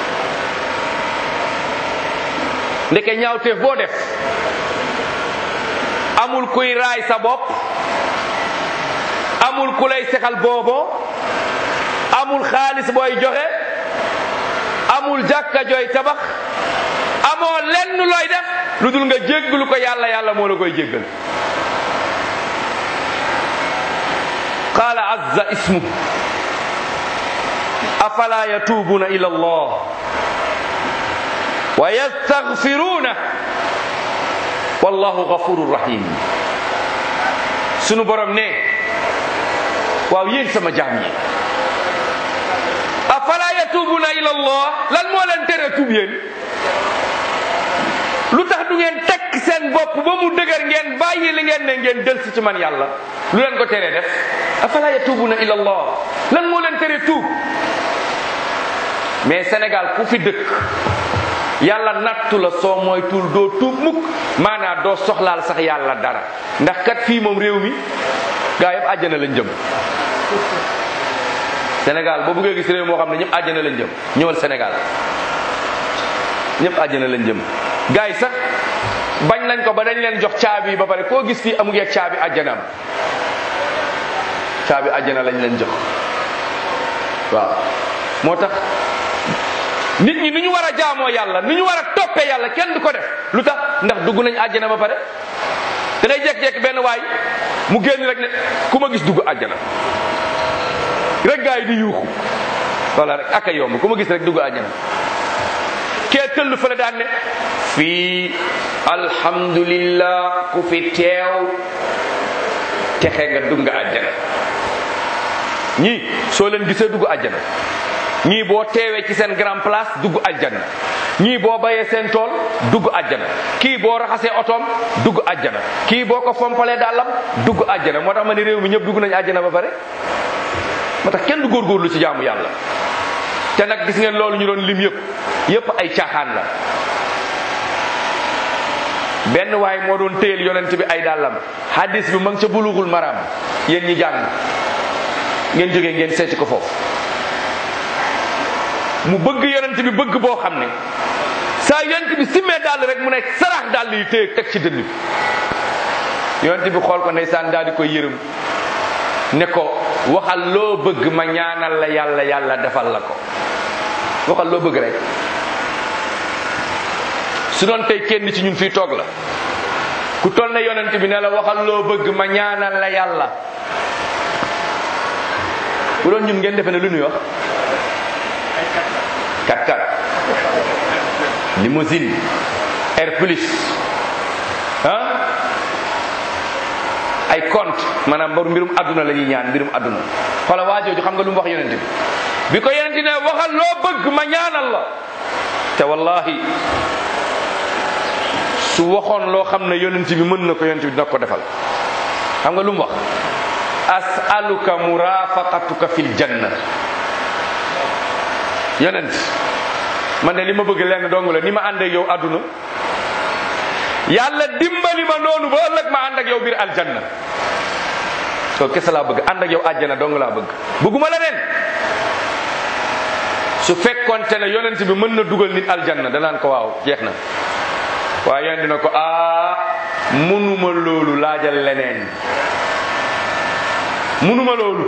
ndeke ñaaw téef boo def amul kuy raay sa bopp amul ku lay sexal boobo amul xaalis booy joxe amul jàkka jooy tabax amoo lenn looy def lu dul nga jéggalu ko yàlla yàlla moo la koy jéggal qaala azza ismu afala yatuubuna ila allah wa yastaghfiruna wallahu ghafurur rahim sunu borom ne waaw yéen sama jaam yi afala yatuubuna ila allah lan moo leen tere tuub yéen lu tax du ngeen tekk seen bopp ba mu dëgër ngeen bàyyi li ngeen ne ngeen del si ci man yàlla lu leen ko teree def afala yatuubuna ila allah lan moo leen tere tuub mais Sénégal ku fi dëkk yàlla nattu la soo mooy tuul doo tuub mukk maanaa doo soxlaal sax yàlla dara ndax kat fii moom réew mi gaa yëpp àjjana lañ jëm Sénégal boo bëggee gis réew moo xam ne ñëpp àjjana lañ jëm ñëwal Sénégal ñëpp àjjana lañ jëm gaa yi sax bañ nañ ko ba dañ leen jox caabi yi ba pare koo gis fii amu ngeeg caabi àjjanaam caabi àjjana lañ leen jox waaw moo tax nit ñi ni ñu war a jaamoo yàlla ni ñu war a toppee yàlla kenn du ko def lu tax ndax dugg nañ àjjana ba pare da ngay jékki-jékki benn waay mu génn rek ne ku ma gis dugg àjjana rek gaa yi di yuuxu wala rek aka yomb ku ma gis rek dugg àjjana kee tëll fële daan ne fii alhamdulillah ku fi teew texe nga dugg nga àjjana ñii soo leen gisee dugg àjjana ñii boo teewee ci seen grand place dugg àjjana ñii boo bayee seen tool dugg àjjana kii boo raxasee otoom dugg àjjana kii boo ko fompalee dàllam dugg àjjana moo tax ma ne réew mi ñëpp dugg nañu àjjana ba pare moo tax kenn du góorgóorlu ci jaamu yàlla te nag gis ngeen loolu ñu doon lim yëpp yëpp ay caaxaan la benn waay moo doon téyel yonent bi ay dàllam hadis bi ma ngi ca bulughul maram yéen ñi jàng ngeen jógee ngeen seeti ko foofu mu bëgg yonent bi bëgg boo xam ne saa yonent bi simmee dàll rek mu ne sarax dàll yi téye teg ci dënn bi yonent bi xool ko ndeysaan daal di koy yërëm ne ko waxal loo bëgg ma ñaanal la yàlla yàlla defal la ko waxal loo bëgg rek su doon tey kenn ci ñun fii toog la ku toll ne yonent bi ne la waxal loo bëgg ma ñaanal la yàlla bu doon ñun ngeen defe ne lu ñuy wax kat kat limousine air plus ah ay compte maanaam mbaru mbirum adduna la ñuy ñaan mbirum adduna xoola waa jooju xam nga lu mu wax yonent bi bi ko yonent ne waxal loo bëgg ma ñaanal la te wallahi su waxoon loo xam ne yonent bi mën na ko yonent bi dina ko defal xam nga lu mu wax as'aluka murafaqatuka fil janna yonent man de li ma bëgg lenn dong la ni ma ànd ak yow àdduna yàlla dimbali ma noonu ba ëllëg ma ànd ak yow biir aljanna loolu kese laa bëgg ànd ak yow àjjana dong laa bëgg bëgguma leneen su fekkonte ne yonent bi mën na dugal nit aljanna danaan ko waaw jeex na waaye yonent dina ko aa munuma loolu laajal leneen munuma loolu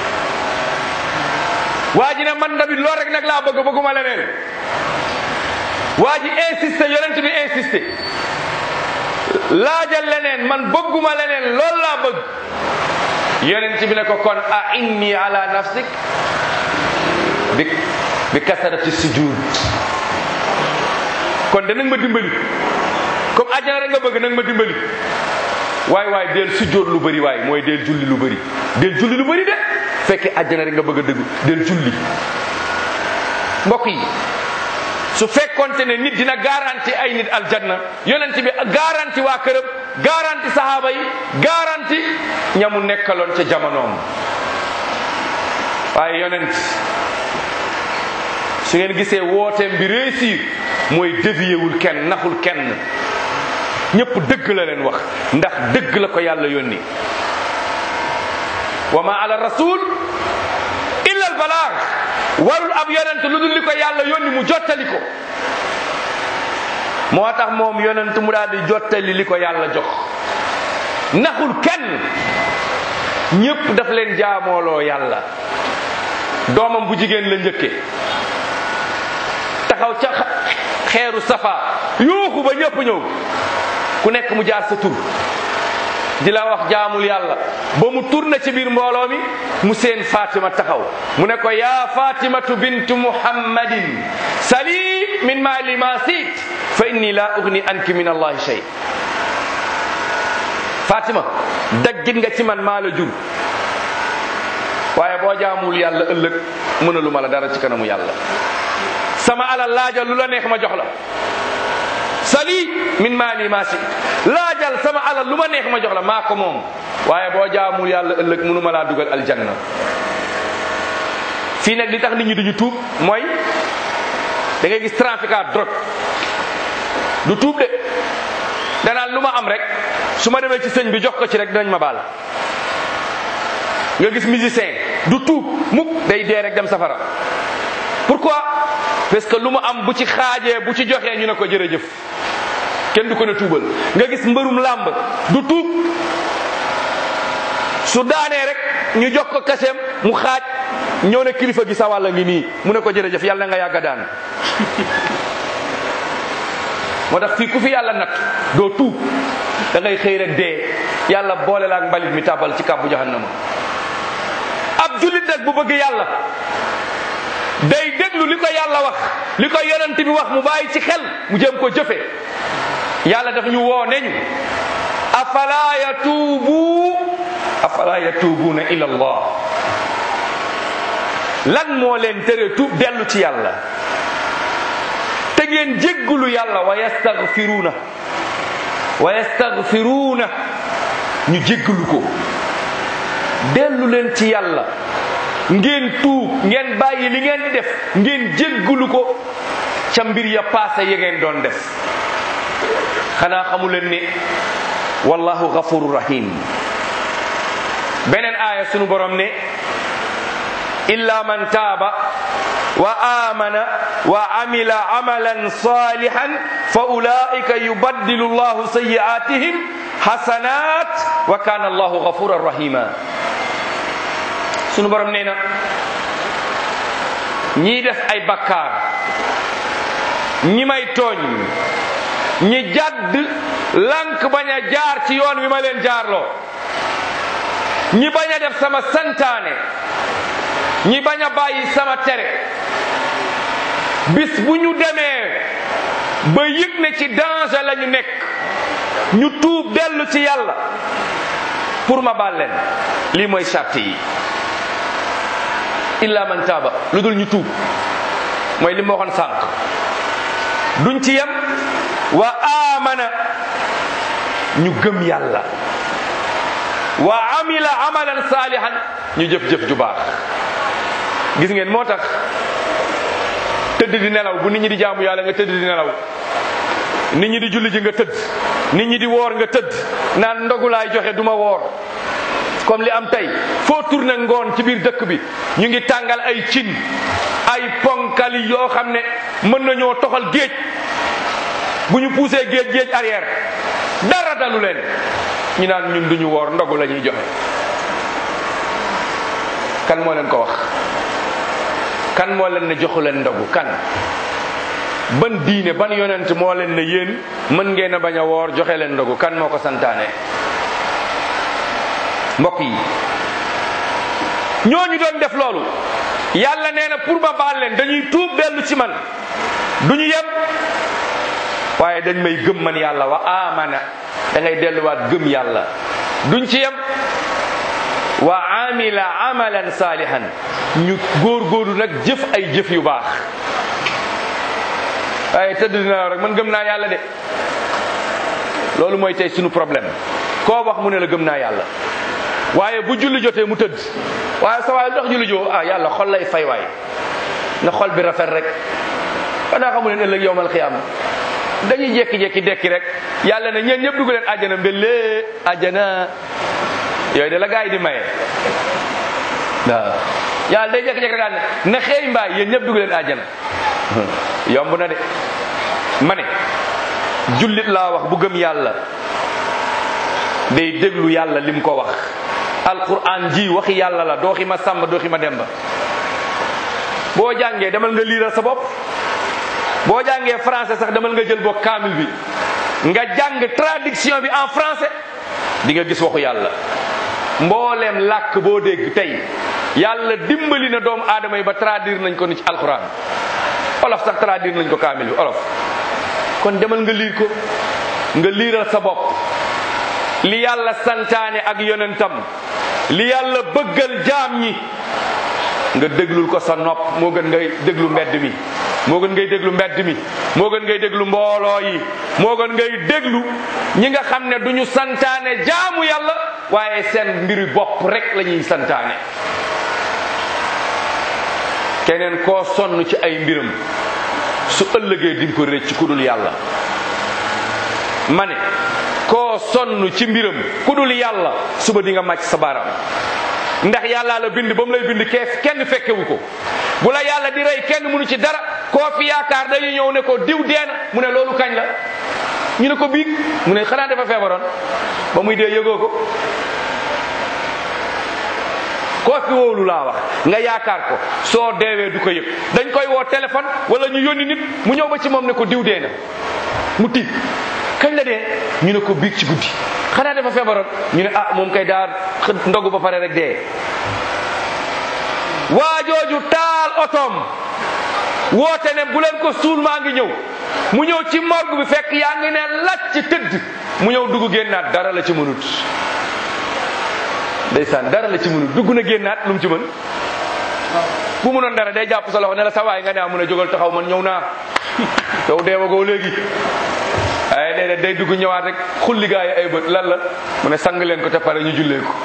waa ji ne man tamit loolu rek nag laa bëgg bëgguma leneen waa ji insisté yonent bi insisté laajal leneen man bëgguma leneen loolu laa bëgg yonent bi ne ko kon a inni ala nafsik bi bi kasarati sujud kon danañ ma dimbali comme àjjana rek nga bëgg nag ma dimbali waay waay del sujjóot lu bëri waay mooy del julli lu bëri del julli lu bëri de fekkee àjjana rek nga bëgg a dëgg del julli mbokk yi su fekkonte ne nit dina garanti ay nit aljanna yonent bi garanti waa këram garanti sahaaba yi garanti ñamu nekkaloon ca jamonoom waaye yonent su ngeen gisee wooteem bi réussir mooy déviyewul kenn naxul kenn ñëpp dëgg la leen wax ndax dëgg la ko yàlla yónni wa ma ala rasul illa al balaag warul ab yonent lu dul li ko yàlla yónni mu jottali ko moo tax moom yonent mu daal di jottali li ko yàlla jox naxul kenn ñëpp daf leen jaamooloo yàlla doomam bu jigéen la njëkke taxaw ca xeeru safa yuuxu ba ñëpp ñëw ku nekk mu jaar sa tur di la wax jaamul yàlla ba mu tourné ci biir mbooloo mi mu seen Fatima taxaw mu ne ko yaa Fatimatu bintu Muhammadin sali min maali ma siit fa inni la ugni anki min allahi shay Fatima daggit nga ci man maa la jur waaye boo jaamul yàlla ëllëg mënalu ma la dara ci kanamu yàlla sama alal laajal lu la neex ma jox la sali min maali ma si laajal sama alal lu ma neex ma jox la maa ko moom waaye boo jaamul yàlla ëllëg mënu ma laa dugal aljanna fii nag li tax nit ñi duñu tuub mooy da ngay gis trafiquant drogue du tuub de danaan lu ma am rek su ma demee ci sëñ bi jox ko ci rek dinañ ma baal nga gis musicien du tuub mukk day dee rek dem safara pourquoi parce que lu mu am bu ci xaajee bu ci joxee ñu ne ko jërëjëf kenn du ko ne tuubal nga gis mbërum làmb du tuub su daanee rek ñu jox ko kaseem mu xaaj ñëw ne kilifa gi sa wàll ngi nii mu ne ko jërëjëf yàlla na nga yàgga daan moo tax fii ku fi yàlla nat doo tuub da ngay xëy rek dee yàlla boole la ak mbalit mi tàbbal ci kàbbu jahannama ab jullit nag bu bëgg yàlla day déglu li ko yàlla wax li ko yonent bi wax mu bàyyi ci xel mu jëm ko jëfe yàlla daf ñu woo ne ñu afala yatuubu afala yatuubuuna ila allah lan moo leen tere tuub dellu ci yàlla te ngeen jéggulu yàlla wa yastaghfiruuna wa yastaghfiruuna ñu jéggulu ko dellu leen ci yàlla ngeen tuub ngeen bàyyi li ngeen di def ngeen jéggulu ko ca mbir ya paase ya ngeen doon def xanaa xamu leen ni wallahu ghafuru rahim beneen aaya sunu borom ne illa man taaba wa amana wa amila amalan salihan fa ulaika yubaddilu llahu sayiatihim hasanat wa kana allahu ghafuran rahima sunu borom nee na ñii def ay bakkaar ñi may tooñ ñi jadd lank bañ a jaar ci yoon wi ma leen jaarloo ñi bañ a def sama santaane ñi bañ a bàyyi sama tere bis bu ñu demee ba yëg ne ci danger la ñu nekk ñu tuub dellu ci yàlla pour ma baal leen lii mooy charte yi illa man taaba lu dul ñu tuub mooy li ma waxoon sànq duñ ci yem wa amana ñu gëm yàlla wa amila amalan salihan ñu jëf-jëf ju baax gis ngeen moo tax tëdd di nelaw bu nit ñi di jaamu yàlla nga tëdd di nelaw nit ñi di julli ji nga tëdd nit ñi di woor nga tëdd naan ndogu laay joxe duma woor comme li am tey foo tourné ngoon ci biir dëkk bi ñu ngi tàngal ay cin ay ponkali yoo xam ne mën nañoo toxal géej bu ñu poussé géej géej arrière dara dalu leen ñu naan ñun duñu woor ndogu la ñuy joxe kan moo leen ko wax kan moo leen ne joxu leen ndogu kan ban diine ban yonent moo leen ne yéen mën ngeen a bañ a woor joxe leen ndogu kan moo ko santaane mbokk yi ñooñu doon def loolu yàlla nee na pour ma baal leen dañuy tuub dellu ci man duñu yem waaye dañ may gëm man yàlla wa amana da ngay delluwaat gëm yàlla duñ ci yem wa amila amalan salihan ñu góorgóorlu nag jëf ay jëf yu baax waaye tëdd dina rek man gëm naa yàlla de loolu mooy tey suñu problème koo wax mu ne la gëm naa yàlla waaye bu julli jotee mu tëdd waaye sa waay lu tax julli joo ah yàlla xol lay fay waay na xol bi rafet rek xanaa xamu leen ëllëg yowmal xiyaam dañuy jekki-jekki dekki rek yàlla ne ñeen ñëpp dugg leen àjjana mbélee àjjana yooyu de la gaa yi di maye waaw yàlla day jekki-jekki rek daal ne na xëy mbaay yéen ñëpp dugg leen àjjana yomb na de ma ne jullit laa wax bu gëm yàlla day déglu yàlla lim ko wax alquran ji waxi yàlla la dooxi ma sàmba dooxi ma demba boo jàngee demal nga liiral sa bopp boo jàngee français sax demal nga jël boo kaamil bi nga jàng traduction bi en français di nga gis waxu yàlla mbooleem làkk boo dégg tey yàlla dimbali na doomu aadama yi ba traduire nañ ko ni ci alquran olof sax traduire nañ ko kaamil bi olof kon demal nga liir ko nga liiral sa bopp li yàlla santaane ak yonentam li yàlla bëggal jaam ñi nga déglul ko sa nopp moo gën ngay déglu mbedd mi moo gën ngay déglu mbedd mi moo gën ngay déglu mbooloo yi moo gën ngay déglu ñi nga xam ne duñu santaane jaamu yàlla waaye seen mbiri bopp rek la ñuy santaane keneen koo sonn ci ay mbiram su ëllëgee di nga ko rëcc ku dul yàlla ma ne koo sonn ci mbiram ku dul yàlla suba di nga màcc sa baaraam ndax yàllaa la bind ba mu lay bind keef kenn fekkewu ko bu la yàlla di rey kenn mënu ci dara koo fi yaakaar dañuy ñëw ne ko diw deena mu ne loolu kañ la ñu ne ko biig mu ne xanaa dafa feebaroon ba muy dee yëgoo ko koo fi wóolu laa wax nga yaakaar ko soo deewee du ko yëg dañ koy woo téléphone wala ñu yónni nit mu ñëw ba ci moom ne ko diw dee na mu tiit kañ la dee ñu ne ko biig ci guddi xanaa dafa feebaroon ñu ne ah moom kay daa ndogu ba pare rek dee waa jooju taal otoom woote ne bu leen ko suul maa ngi ñëw mu ñëw ci morgue bi fekk yaa ngi ne lacc tëdd mu ñëw dugg génnaat dara la ci mënut ndeysaan dara la ci mënut dugg na génnaat lu mu ci mën bu mu noon dara day jàpp sa loxo ne la sa waay nga ne mun a jógal taxaw man ñëw naa yow deewagoo léegi ay déedéet day dugg ñëwaat rek xulli gaa yi ay bët lan la mu ne sang leen ko te pare ñu jullee ko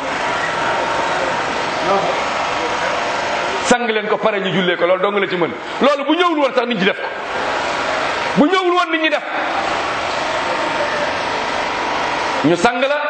sang leen ko pare ñu jullee ko loolu dong la ci mën loolu bu ñëwul woon sax nit ñi def ko bu ñëwul woon nit ñi def ñu sang la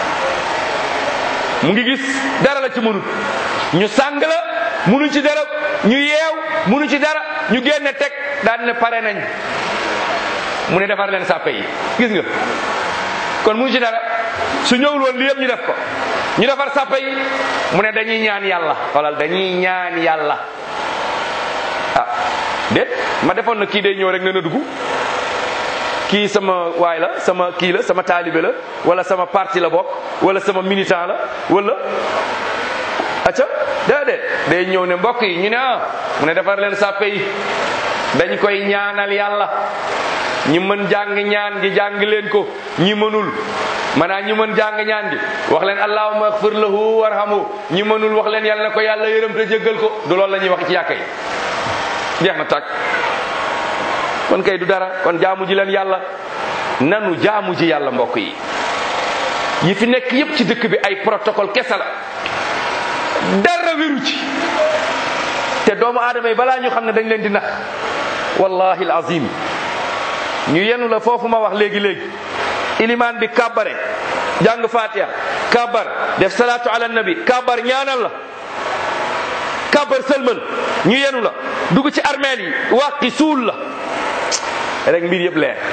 mu ngi gis dara la ci mënut ñu sang la munu ci dara ñu yeew munu ci dara ñu génne teg daan ne pare nañ mu ne defar leen sàppe yi gis nga kon munu ci dara su ñëwul woon li yëpp ñu def ko ñu defar sàppe yi mu ne dañuy ñaan yàlla xoolal dañuy ñaan yàlla ah déet ma defoon na kii day ñëw rek ne na dugg kii sama waay la sama kii la sama taalibe la wala sama parti la bokk wala sama militant la wala acca déedéet day ñëw ne mbokk yi ñu ne ah mu ne defar leen sàppe yi dañ koy ñaanal yàlla ñi mën jàng ñaan gi jàng leen ko ñi mënul maanaam ñi mën jàng ñaan gi wax leen allahumma ighfir lahu warhamu ñi mënul wax leen yàlla na ko yàlla yërëm te jéggal ko du loolu la ñuy wax ci yàkka yi jeex na tàkk kon kay du dara kon jaamu ji leen yàlla nanu jaamu ji yàlla mbokk yi yi fi nekk yépp ci dëkk bi ay protocole kese la dara wéru ci te doomu aadama yi balaa ñu xam ne dañ leen di nax wallahi alazim ñu yenu la foofu ma wax léegi léegi ilimaan bi kàbbare jàng fatiha kàbbar def salaatu ala nabi kàbbar ñaanal la kàbbar sëlmal ñu yenu la dugg ci armeel yi wàqi suul la rek mbir yëpp leer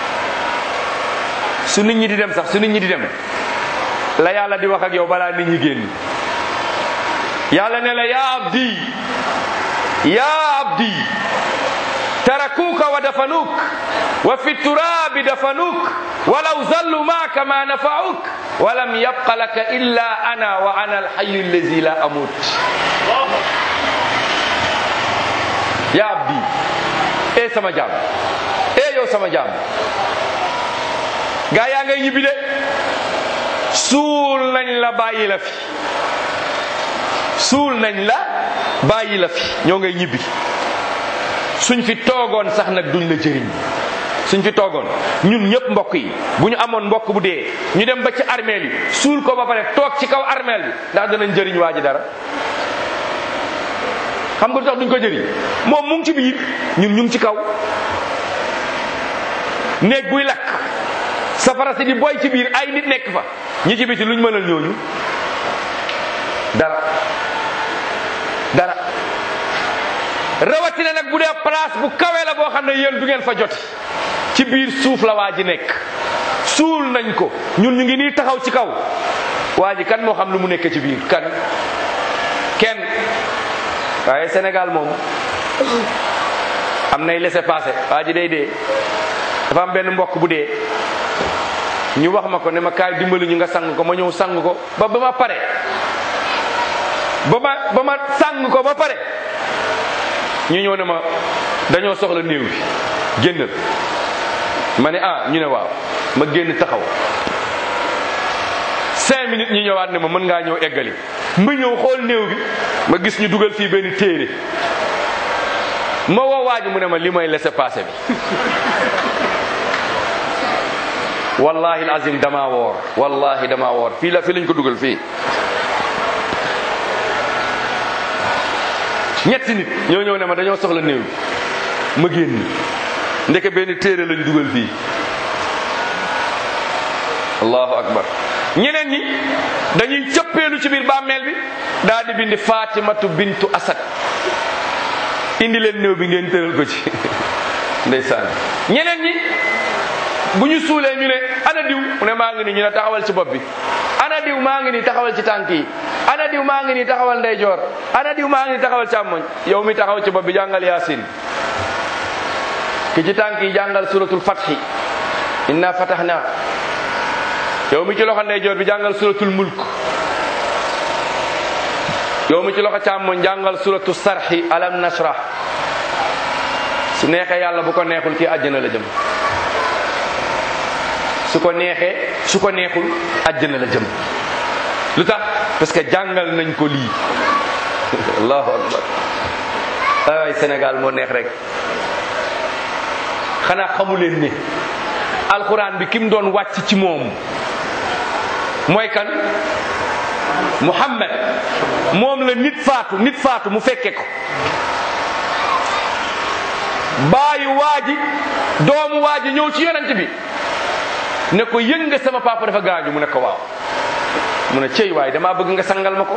su nit ñi di dem sax su nit ñi di dem la yàlla di wax ak yow balaa nit ñi génn yàlla ne la yaa abdi yaa abdi tarakuuka wa dafanuk wa fi turabi dafanuk walaw zallu maaka ma nafauk walam yabqa laka illa ana wa ana alhayu allazi la amut ya abdi e sama jaam e yow sama jaam gaa yaa ngay ñibbi de suul nañ la bàyyi la fi suul nañ la bàyyi la fi ñoo ngay ñibbi suñ fi toogoon sax nag duñ la jëriñ suñ fi toogoon ñun ñëpp mbokk yi bu ñu amoon mbokk bu dee ñu dem ba ci armeel yi suul ko ba pare toog ci kaw armeel bi ndax danañ jëriñ waa ji dara xam nga lu tax duñ ko jëriñ moom mu ngi ci biir ñun ñu ngi ci kaw néeg buy lakk safara si di boy ci biir ay nit nekk fa ñi ci biti luñ mënal ñooñu dara dara rawatina nag bu dee place bu kawe la boo xam ne yéen du ngeen fa joti ci biir suuf la waa ji nekk suul nañ ko ñun ñu ngi nii taxaw ci kaw waa ji kan moo xam lu mu nekk ci biir kan kenn waaye Sénégal moom am nay laissez-passer waa ji day dee dafa am benn mbokk bu dee ñu wax ma ko ne ma kaay dimbali ñu nga sang ko ma ñëw sang ko ba ba ma pare ba ma ba ma sang ko ba pare ñu ñëw ne ma dañoo soxla néew bi génnal ma ne ah ñu ne waaw ma génn taxaw cinq minutes ñu ñëwaat ne ma mën ngaa ñëw eggali ma ñëw xool néew bi ma gis ñu dugal fii benn téere ma woo waa ji mu ne ma li mooy laissez-passer bi wallahi azim dama woor wallahi dama woor fii la fii lañ ko dugal fii ñetti nit ñoo ñëw ne ma dañoo soxla néew ma génn ndeke benn téere lañ dugal fii allahu akbar ñeneen ñi dañuy cëppeelu ci biir bàmmeel bi daal di bindi fatimatu bintu asad indi leen néew bi ngeen tëral ko ci ndeysaan ñeneen ñi bu ñu suulee ñu ne ana diw mu ne maa ngi nii ñu ne taxawal ci bopp bi ana diw maa ngi nii taxawal ci tànk yi ana diw maa ngi nii taxawal ndeyjoor ana diw maa ngi nii taxawal càmmoñ yow mi taxaw ci bopp bi jàngal yaasin ki ci tànk yi jàngal suratul fathi inna fatahna yow mi ci loxo ndeyjoor bi jàngal suratul mulk yow mi ci loxo càmmoñ jàngal suratul sarhi alam nashrah su neexee yàlla bu ko neexul kii àjjana la jëm su ko neexee su ko neexul àjjana la jëm lu tax parce que jàngal nañ ko lii allahu akbar ay Sénégal moo neex rek xanaa xamu leen ne alxuraan bi ki mu doon wàcc ci moom mooy kan Muhammad moom la nit faatu nit faatu mu fekke ko baayu waaji doomu waaji ñëw ci yonent bi ne ko yëg nga sama papa dafa gaañu mu ne ko waaw mu ne cey waay damaa bëgg nga sangal ma ko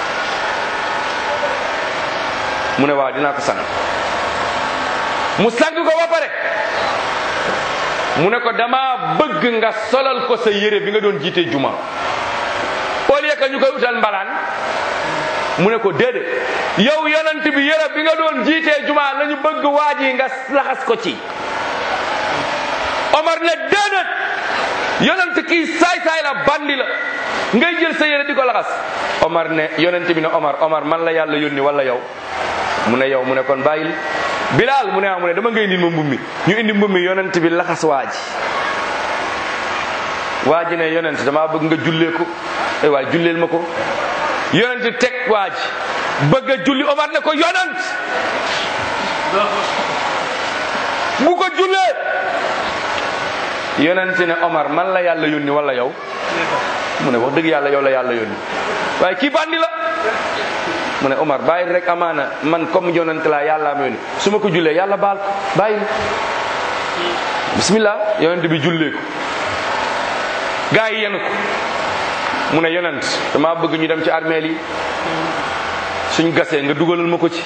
mu ne waaw dinaa ko sang mu sang ko ba pare mu ne ko dama bëgg nga solal ko sa yére bi nga doon jiite juma au lieu que ñu koy utal mbalaan mu ne ko déedéet yow yonent bi yére bi nga doon jiitee juma lañu bëgg waaj yi nga laxas ko ci Omar ne déedéet yonent kii saay-saay la bandi la ngay jël sa yére di ko laxas Omar ne yonent bi ne Omar Omar man la yàlla yónni wala yow mu ne yow mu ne kon bàyyil Bilal mu ne ah mu ne dama ngay indil ma mbummi ñu indi mbummi yonent bi laxas waa ji waa ji ne yonent damaa bëgg nga jullee ko ay waay julleel ma ko yonent teg waa ji bëgg a julli Omar ne ko yonent bu ko jullee yonent ne Omar man la yàlla yónni wala yow mu ne wax dëgg yàlla yow la yàlla yónni waaye kii bandi la mu ne Omar bàyyi rek amaana man comme yonent laa yàlla ma yónni su ma ko jullee yàlla baal ko bàyyi bismillah yonent bi jullee ko gaa yi yenu ko mu ne yonent dama bëgg ñu dem ci armeel yi suñ gasee nga dugalal ma ko ci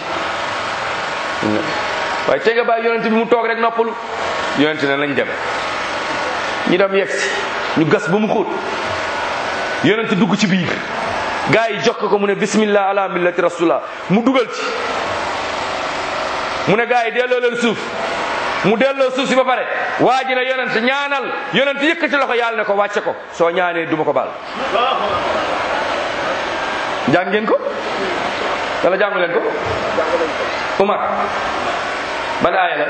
waaye te nga bàyyi yonent bi mu toog rek noppalu yonent ne nañ dem ñu dem yegg si ñu gas ba mu xóot yonent dugg ci biir gaa yi jokk ko mu ne bismillah ala millati rasulullah mu dugal ci mu ne gaa yi delloo leen suuf mu delloo suuf si ba pare waa ji ne yonent ñaanal yonent yëkkati loxo yàlla ne ko wàcce ko soo ñaanee duma ko baal jàng ngeen ko wala jàngu leen ko Umar ban aaya la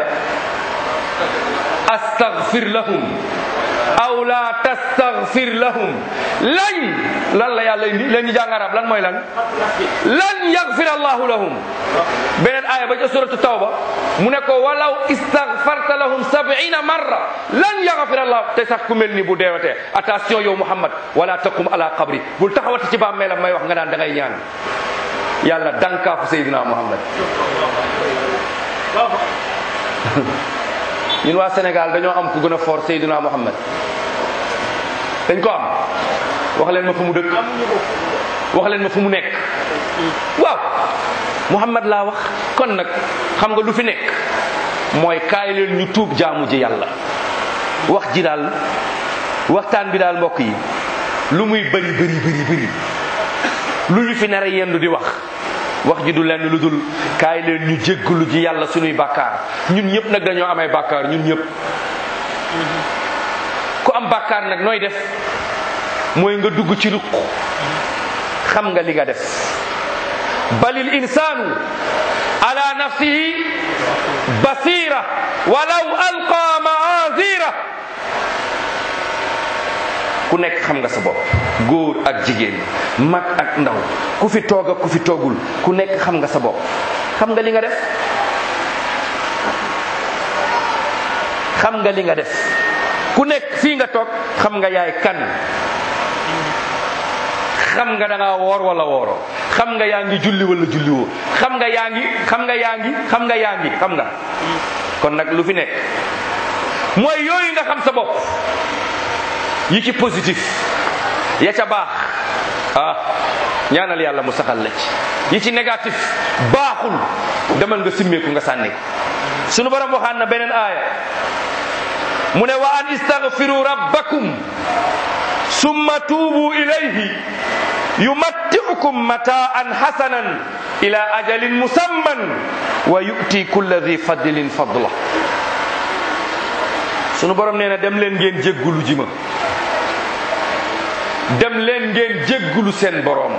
astaghfir lahum aw la tastaghfir lahum lañ lan la yàlla indi leen ñu jàng arab lan mooy lan lan yaghfir allahu lahum beneen aaya ba ca suratu tawba mu ne ko walaw istaghfarta lahum sab'ina marra lan yaghfir allah te sax ku mel ni bu deewatee attention yow muhammad wala taqum ala qabri bul taxawati ci bàmmeelam may wax nga naan da ngay ñaan yàlla dankaafu sayyidina muhammad ñun waa Sénégal dañoo am ku gën a fort Seydina Muhammad dañ ko am wax leen ma fu mu dëkk wax leen ma fu mu nekk waaw Muhammad laa wax kon nag xam nga lu fi nekk mooy kaay leen ñu tuub jaamu ji yàlla wax ji daal waxtaan bi daal mbokk yi lu muy bëri bëri bëri bëri lu ñu fi nare yendu di wax wax ji du lenn lu dul kaay leen ñu jéggalu ji yàlla suñuy bàkkaar ñun ñëpp nag dañoo amay bàkkaar ñun ñëpp ku am bàkkaar nag nooy def mooy nga dugg ci ruq xam nga li nga def balil insaanu ala nafsihi basira walaw alqa maazira ku nekk xam nga sa bopp góor ak jigéen mag ak ndaw ku fi toog ak ku fi toogul ku nekk xam nga sa bopp xam nga li nga def xam nga li nga def ku nekk fii nga toog xam nga yaay kan xam nga da ngaa woor wala wooroo xam nga yaa ngi julli wala julliwoo xam nga yaa ngi xam nga yaa ngi xam nga yaa ngi xam nga kon nag lu fi nekk mooy yooyu nga xam sa bopp yi ci positif ya ca baax ah ñaanal yàlla mu saxal la ci yi ci négatif baaxul demal nga simmeeku nga sànni ko sunu borom waxaan na beneen aaya mu ne wa an istaghfiru rabbakum summa tuubu ilayhi yumatti'ukum mataan hasanan ila ajalin musamman wa yu'ti kulla dhi fadlin fadla sunu borom nee na dem leen ngeen jéggulu ji ma dem leen ngeen jéggulu seen boroom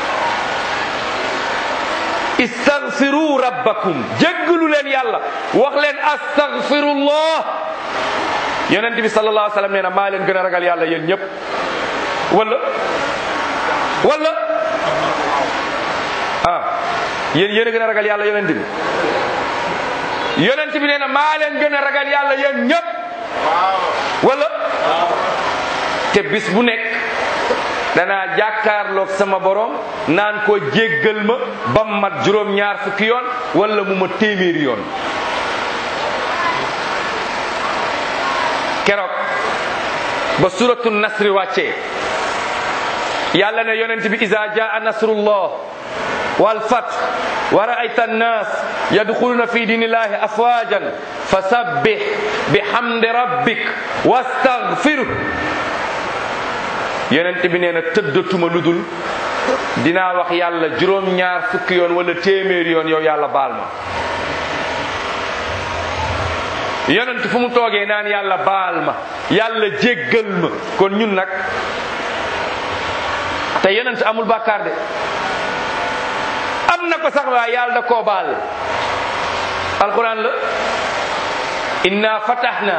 istaghfiru rabbakum jéggulu leen yàlla wax leen astaghfirullah yonent bi sallallahu alayhi wa sallam nee na maa leen gën a ragal yàlla yéen ñëpp wala wala ah yéen yéen a gën a ragal yàlla yonent bi yonent bi nee na maa leen gën a ragal yàlla yéen ñëpp wala te bis bu nekk danaa jàkkaarloog sama borom naan ko jéggal ma ba mu mat juróom-ñaar fukki yoon wala mu ma téeméeri yoon keroog ba suratu nasri wàccee yàlla ne yonent bi iza jaa nasrullah wal fath wa ra'ayta an-nas yadkhuluna fi dinillahi afwajan fasabbih bihamdi rabbik wastaghfirhu yonent bi nee na tëddatuma lu dul dinaa wax yàlla juróom-ñaar fukki yoon wala téeméeri yoon yow yàlla baal ma yonent fu mu toogee naan yàlla baal ma yàlla jéggal ma kon ñun nag te yonent amul bàkkaar de am na ko sax waa yàlla da koo baal alquran la inna fatahna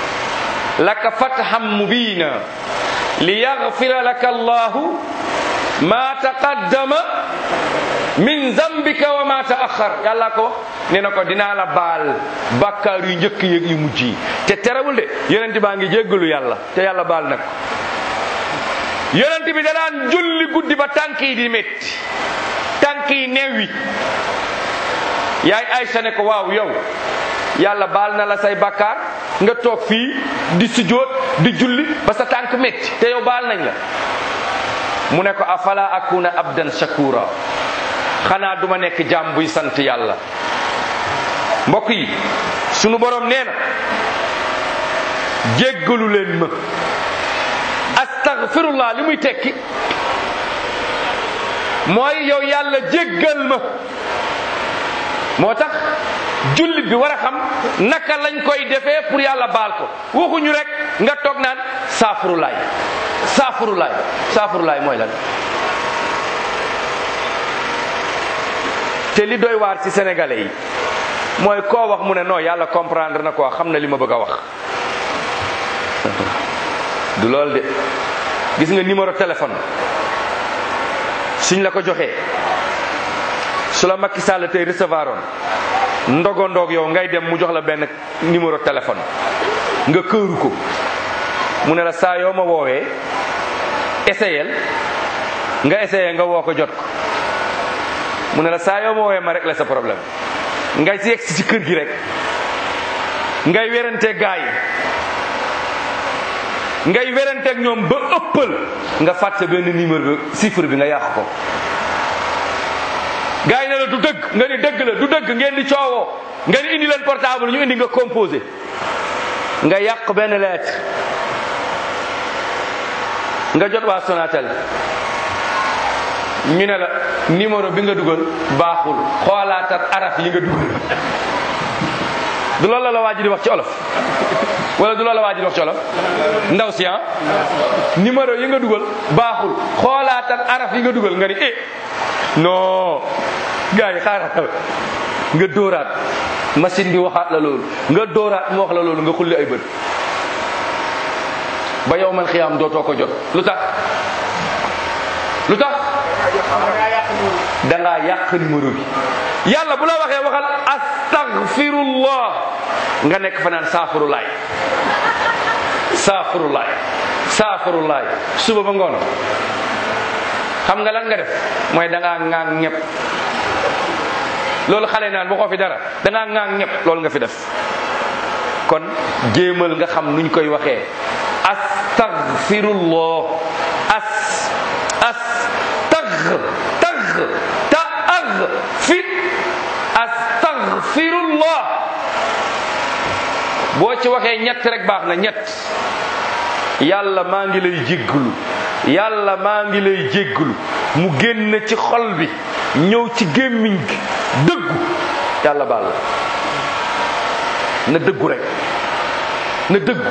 laka fathan mubina liyaghfira laka allahu ma taqaddama min zambika wa ma taaxar yàlla ko wax nee na ko dinaa la baal bàkkaar yu njëkk yëg yu mujj yi te terewul de yonent baa ngi jéggalu yàlla te yàlla baal nag yonent bi da daan julli guddi ba tànk yi di métti tànk yi neewi yaay Aysa ne ko waaw yow yàlla baal na la say bàkkaar nga toog fii di sujjóot di julli ba sa tànk métti te yow baal nañ la mu ne ko afala akuna abdan shakura xanaa duma nekk jaam buy sant yàlla mbokk yi sunu borom nee na jéggalu leen ma astaghfirullah li muy tekki mooy yow yàlla jéggal ma moo tax jullit bi war a xam naka lañ koy defee pour yàlla baal ko waxuñu rek nga toog naan saafurulaay saafurulaay saafurulaay mooy lan te li doy waar ci sénégalais yi mooy koo wax mu ne non yàlla comprendre na quoi xam na li ma bëgg a wax du loolu de gis nga numéro téléphone suñ la ko joxee su la Macky Sall tey recevoir oon ndogo ndog yow ngay dem mu jox la benn numéro téléphone nga këru ko mu ne la saa yoo ma woowee essayel nga essayé nga woo ko jot ko mu ne la saa yoo ma woowee ma rek la sa problème ngay si yegsi ci kër gi rek ngay werante gaay yi ngay weranteeg ñoom ba ëppal nga fàtte benn numéro bi chiffre bi nga yàq ko gars yi ne la du dëgg nga ni dëgg la du dëgg ngeen di coowoo nga ni indi leen portable ñu indi nga composé nga yàq benn lettre nga jot waa Sonatel ñu ne la numéro bi nga dugal baaxul xoolaatat araf yi nga dugal du loolu la la waa ji di wax ci olof wala du loolu la waa ji di wax ci olof ndaw si ah numéro yi nga dugal baaxul xoolaatal araf yi nga dugal nga ni eh non gars yi xaaral nga dóoraat machine bi waxaat la loolu nga dóoraat mu wax la loolu nga xulli ay bët ba yow man xiyaam dootoo ko jot lu tax lu tax da ngaa yàq numéro bi yàlla bu la waxee waxal astaghfirullah nga nekk fa naan saafurulaay saafurulaay saafurulaay suba ba ngoon xam nga lan nga def mooy da ngaa ŋaang ñëpp loolu xale naan waxoo fi dara da ngaa ŋaang ñëpp loolu nga fi def kon jéemal nga xam nuñ koy waxee astaghfirullah as as tag tag ta ag fi astaghfirullah boo ci waxee ñett rek baax na ñett yàlla maa ngi lay jégglu yàlla maa ngi lay jégglu mu génn ci xol bi ñëw ci gémmiñ gi dëggu yàlla baal la na dëggu rek na dëggu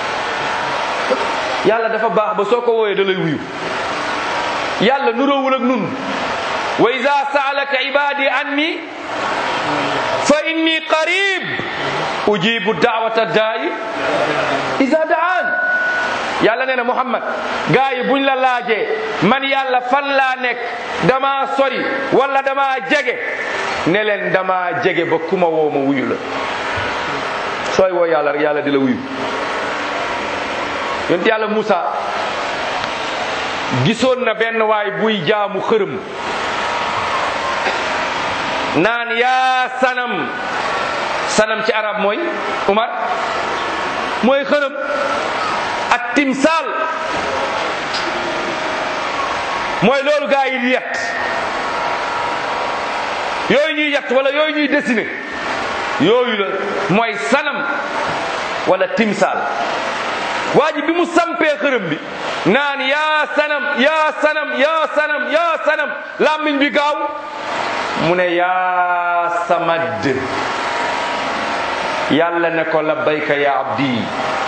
yàlla dafa baax ba soo ko wooyee da lay wuyu yàlla nuroowul ak nun wa ida saalaka ibadi anni fa inni qarib ujibu daawata daayi ida daan yàlla nee na muhammad gaa yi buñ la laajee man yàlla fan laa nekk dama sori wala dama jege ne leen dama jege ba kuma woo ma wuyu la sooy woo yàlla rek yàlla di la wuyu yonent yàlla Moussa gisoon na benn waay buy jaamu xërëm naan yaa sanam sanam ci arab mooy Umar mooy xërëm ak timsaal mooy loolu gaa yi di yett yooyu ñuy yett wala yooyu ñuy dessiné yooyu la mooy sanam wala timsaal waa ji bi mu sampee xërëm bi naan yaa sanam yaa sanam yaa sanam yaa sanam làmmiñ bi gaaw mu ne yaa samad yàlla ne ko labbayka ya abdi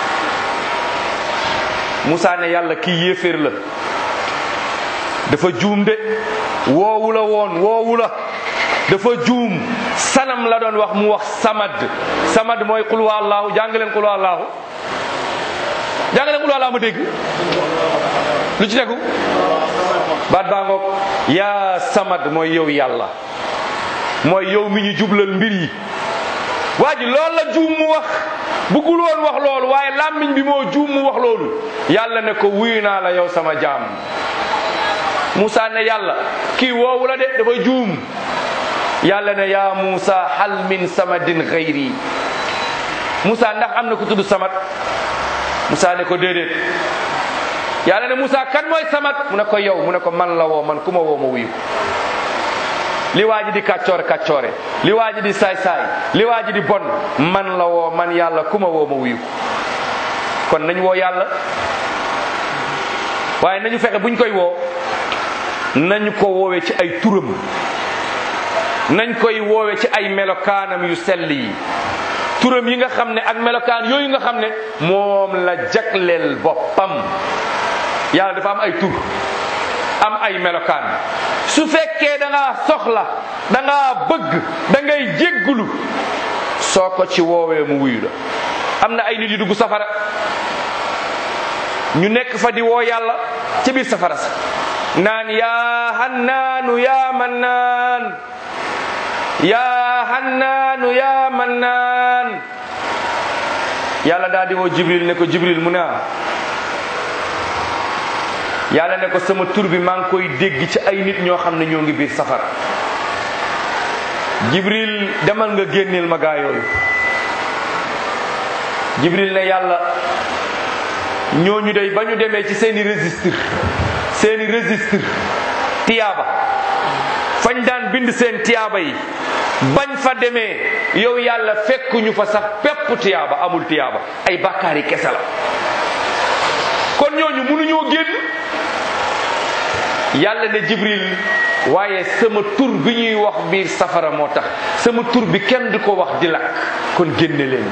Musaa ne yàlla kii yéeféer la dafa juum de woowu la woon woowu la dafa juum sanam la doon wax mu wax samad samad mooy qul huwa allahu jàng leen qul huwa allahu jàng leen qul huwa allahu ma dégg lu ci tegu baat baa ngoog yaa samad mooy yow yàlla mooy yow mi ñu jublal mbir yi waa ji loolu la juum mu wax bëggul woon wax loolu waaye làmmiñ bi moo juum mu wax loolu yàlla ne ko wuyu naa la yow sama jaam Moussa ne yàlla kii woowu la de dafa juum yàlla ne yaa Moussa hal min samadin xayri Moussa ndax am na ku tudd samad Moussa ne ko déedéet yàlla ne Moussa kan mooy samad mu ne ko yow mu ne ko man la woo man ku ma woo ma wuyu li waa ji di kàccoore kàccoore li waa ji di saay saay li waa ji di bon man la woo man yàlla ku ma woo ma wuyu kon nañ woo yàlla waaye nañu fexe buñ koy woo nañu ko woowee ci ay turam nañ koy woowe ci ay melokaanam yu sell yi turam yi nga xam ne ak melokaan yooyu nga xam ne moom la jagleel boppam yàlla dafa am ay tur am ay melokaan su fekkee da ngaa soxla da ngaa bëgg da ngay jéggulu soo ko ci woowee mu wuyu la am na ay nit yu dugg safara ñu nekk fa di woo yàlla ci biir safara sa naan yaa hannaanu yaa mannaan yaa hannaanu yaa mannaan yàlla daal di woo jibril ne ko jibril mu ne ah yàlla ne ko sama tur bi maa ngi koy dégg ci ay nit ñoo xam ne ñoo ngi biir safara jibril demal nga génneel ma gaa yooyu jibril ne yàlla ñooñu day ba ñu demee ci seeni registre seeni registre tiyaaba fañ daan bind seen tiyaaba yi bañ fa demee yow yàlla fekkuñu fa sax pepp tiyaaba amul tiyaaba ay bàkkaar yi kese la kon ñooñu mënuñoo génn yàlla ne jibril waaye sama tur bi ñuy wax biir safara moo tax sama tur bi kenn du ko wax di lakk kon génne leen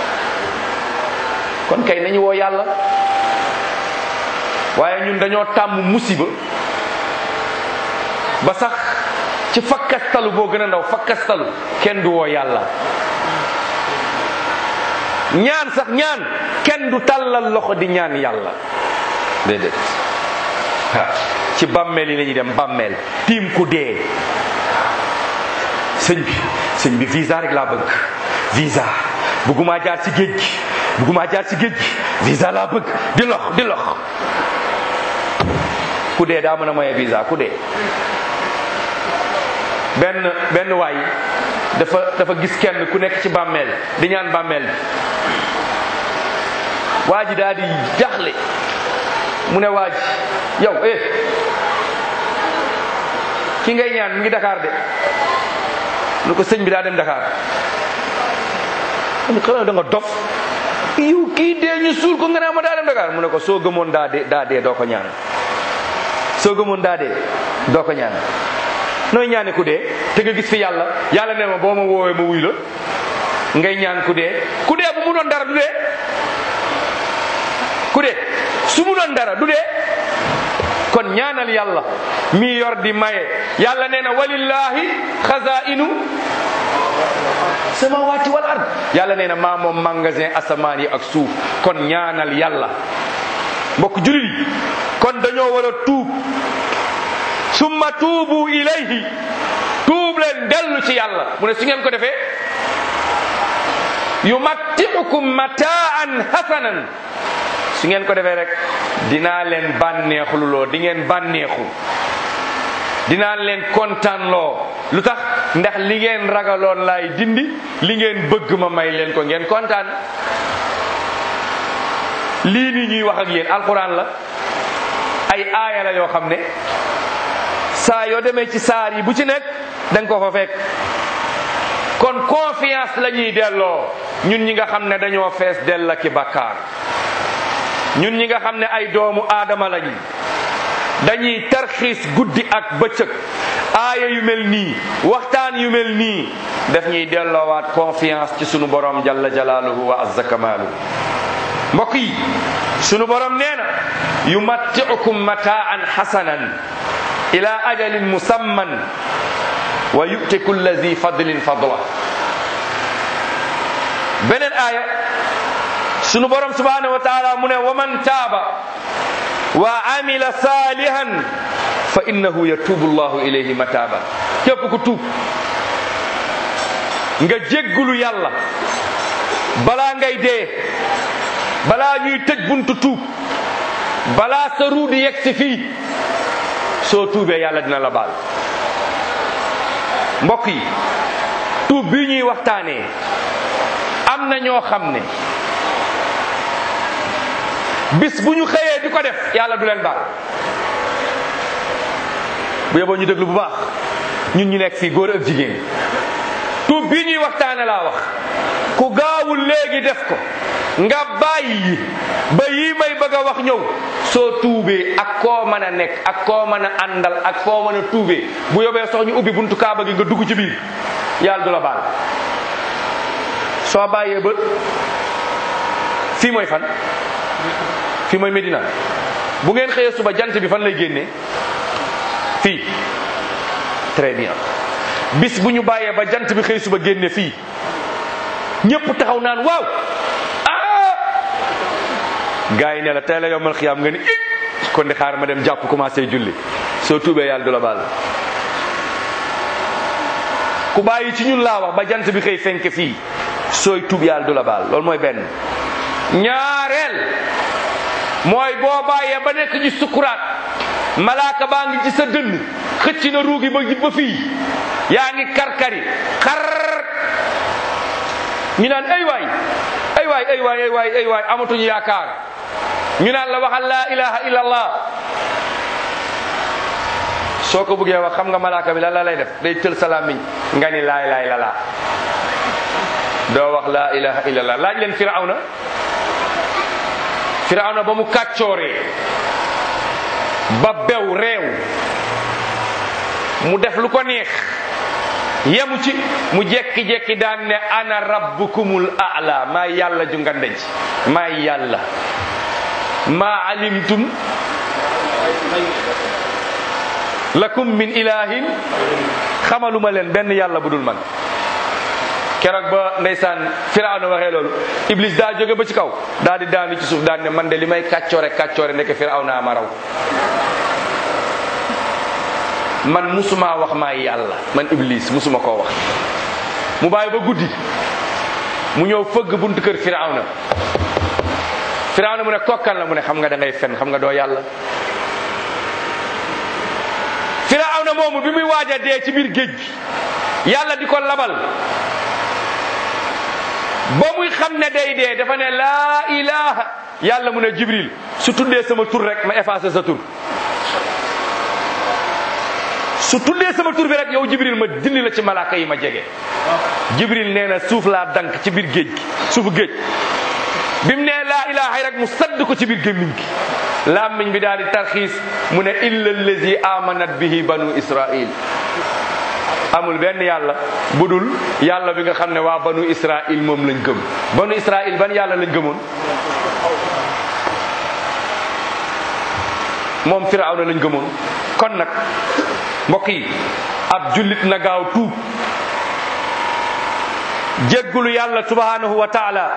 kon kay nañu woo yàlla waaye ñun dañoo tàmm musiba ba sax ci fakkastalu boo gën a ndaw fakkastalu kenn du woo yàlla ñaan sax ñaan kenn du tàllal loxo di ñaan yàlla déedéet waaw ci bàmmeel yi la ñuy dem bàmmeel tiim ku dee sëñ bi sëñ bi visa rek laa bëgg visa bëggumaa jaar ci géej gi bëggumaa jaar ci géej gi visa laa bëgg di lox di lox ku dee daa mën a maye visa ku dee benn benn waay dafa dafa gis kenn ku nekk ci bàmmeel di ñaan bàmmeel bi waa ji daal di jaxle mu ne waa ji yow eh ki ngay ñaan mi ngi Dakar de lu ko sëñ bi daa dem Dakar mu xanaa da nga dof yow kii dee ñu suul ko nga naa ma daa dem Dakar mu ne ko soo gëmoon daa dee daa dee doo ko ñaan soo gëmoon daa dee doo ko ñaan nooy ñaane ku dee te nga gis fi yàlla yàlla ne ma boo ma woowee ma wuy la ngay ñaan ku dee ku dee bu mu doon dara du dee ku dee su mu doon dara du dee kon ñaanal yàlla mi yor di maye yàlla nee na walillahi xazainu samawati wal ard yàlla nee na maa moom magasin asamaan yi ak suuf kon ñaanal yàlla mbokk julit yi kon dañoo war a tuub summa tuubu ilayhi tuub leen dellu ci yàlla mu ne su ngeen ko defee yumattiukum mataan hasanan su ngeen ko defee rek dinaa leen bànneexululoo di ngeen bànneexu dinaa leen kontaanloo lu tax ndax li ngeen ragaloon laay dindi li ngeen bëgg ma may leen ko ngeen kontaan lii nii ñuy wax ak yéen alquran la ay aaya la yoo xam ne saa yoo demee ci saar yi bu ci nekk da nga ko fa fekk kon confiance la ñuy delloo ñun ñi nga xam ne dañoo fees dell ki bakkaar ñun ñi nga xam ne ay doomu aadama lañu dañuy tarxiis guddi ak bëccëg aaya yu mel nii waxtaan yu mel nii daf ñuy delloowaat confiance ci sunu borom jalla jalaaluhu wa azza kamaalu mbokk yi sunu borom nee na yumattiukum mataan hasanan ila ajalin musamman wa yu'ti kulla zi fadlin fadla beneen aaya sunu borom subhanahu wa taala mu ne wa man taaba wa amila salihan fa innahu yatubu llahu ilayhi mataba képp ku tuub nga jéggulu yàlla balaa ngay dee balaa ñuy tëj buntu tuub balaa sa ruu di yegg si fii soo tuubee yàlla dina la baal mbokk yi tuub bi ñuy waxtaanee am na ñoo xam ne bis bu ñu xëyee di ko def yàlla du leen baal bu yeboo ñu déglu bu baax ñun ñu nekk fii góor ak jigéen tuub bii ñuy waxtaane laa wax ku gaawul léegi def ko nga bàyyi ba yii may bëgg a wax ñëw soo tuubee ak koo mën a nekk ak koo mën a àndal ak koo mën a tuubee bu yóbbee sox ñu ubbi buntu kaaba gi nga dugg ci biir yàlla du la baal soo bàyyee ba fii mooy fan fii mooy Medina bu ngeen xëyee suba jant bi fan lay génnee fii très bien bis bu ñu bàyyee ba jant bi xëy suba génne fii ñëpp taxaw naan waaw ah gars yi ne la tey la yombal xiyaam nga ni it kon di xaar ma dem jàpp commencé julli soo tuubee yàlla du la baal ku bàyyi ci ñun laa wax ba jant bi xëy fenk fii sooy tuub yàlla du la baal loolu mooy benn ñaareel mooy boo bàyyee ba nekk ci sukuraat malaaka baa ngi ci sa dënn xëcc na ruugi ba ba fii yaa ngi karkari xar ñu naan ay waay ay waay ay waay ay waay ay waay amatuñu yaakaar ñu naan la waxal laa ilaha illa allah soo ko bëggee wax xam nga malaaka bi lan la lay def day tël sa làmmiñ nga ni laay laay la laa doo wax laa ilaha illa allah laaj leen firawna firawna ba mu kàccooree ba bew réew mu def lu ko neex yemu ci mu jekki-jekki daan ne ana rabbukumul a'la maa yàlla ju ngande ji maa yàlla maa alimtum lakum min ilahin xamaluma leen benn yàlla bu dul man keroog ba ndeysaan firawna waxee loolu iblis daa jóge ba ci kaw daa di daanu ci suuf daan ne man de li may kàccoore kàccoore nekk firawna ma raw man musuma wax maa yàlla man iblis musuma koo wax mu bàyyi ba guddi mu ñëw fëgg buntu kër firawna firawna mu ne kokkan la mu ne xam nga da ngay fen xam nga doo yàlla firawna moomu bi muy waaj a dee ci biir géej gi yàlla di ko labal ba muy xam ne day dee dafa ne laa ilaha yàlla mu ne jibril su tuddee sama tur rek ma effacé sa tur su tuddee sama tur bi rek yow jibril ma dindi la ci malaaka yi ma jege jibril nee na suuf laa dank ci biir géej gi suufu géej bi mu nee laa ilaha rek mu sadd ko ci biir gémmiñ gi làmmiñ bi daal di tarxiis mu ne illa allazi amanat bihi banu israil amul benn yàlla budul yàlla bi nga xam ne waa banu israil moom lañ gëm banu israil ban yàlla lañ gëmoon moom firawna lañ gëmoon kon nag mbokk yi ab jullit na gaaw tuub jéggulu yàlla subhanahu wa taala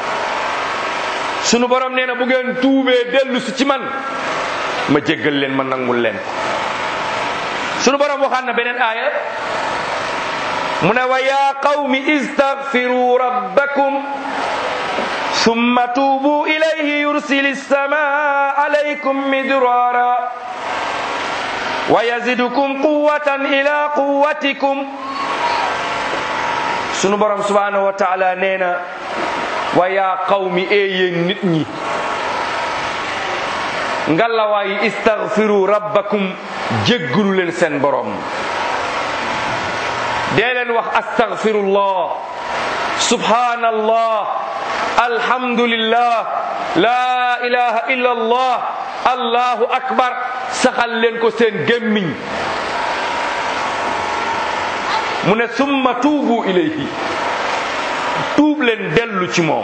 sunu borom nee na bu ngeen tuubee dellu si ci man ma jéggal leen ma nangul leen sunu borom waxaan na beneen aaya mu ne wa ya qawmi istaghfiru rabbakum summa tuubu ilayhi yursili sama alaykum midrara wa yazidukum quwwatan ila quwwatikum sunu borom subhanahu wa taala nee na wa yaa qawmi ee yéen nit ñi ngallawaayi istaghfiru rabbakum jéggalu leen seen borom dee leen wax astaghfirullah subhanallah alhamdulillah la ilaha illa allah allahu akbar saxal leen ko seen gémmiñ mu ne summa tuubu ilayhi tuub leen dellu ci moom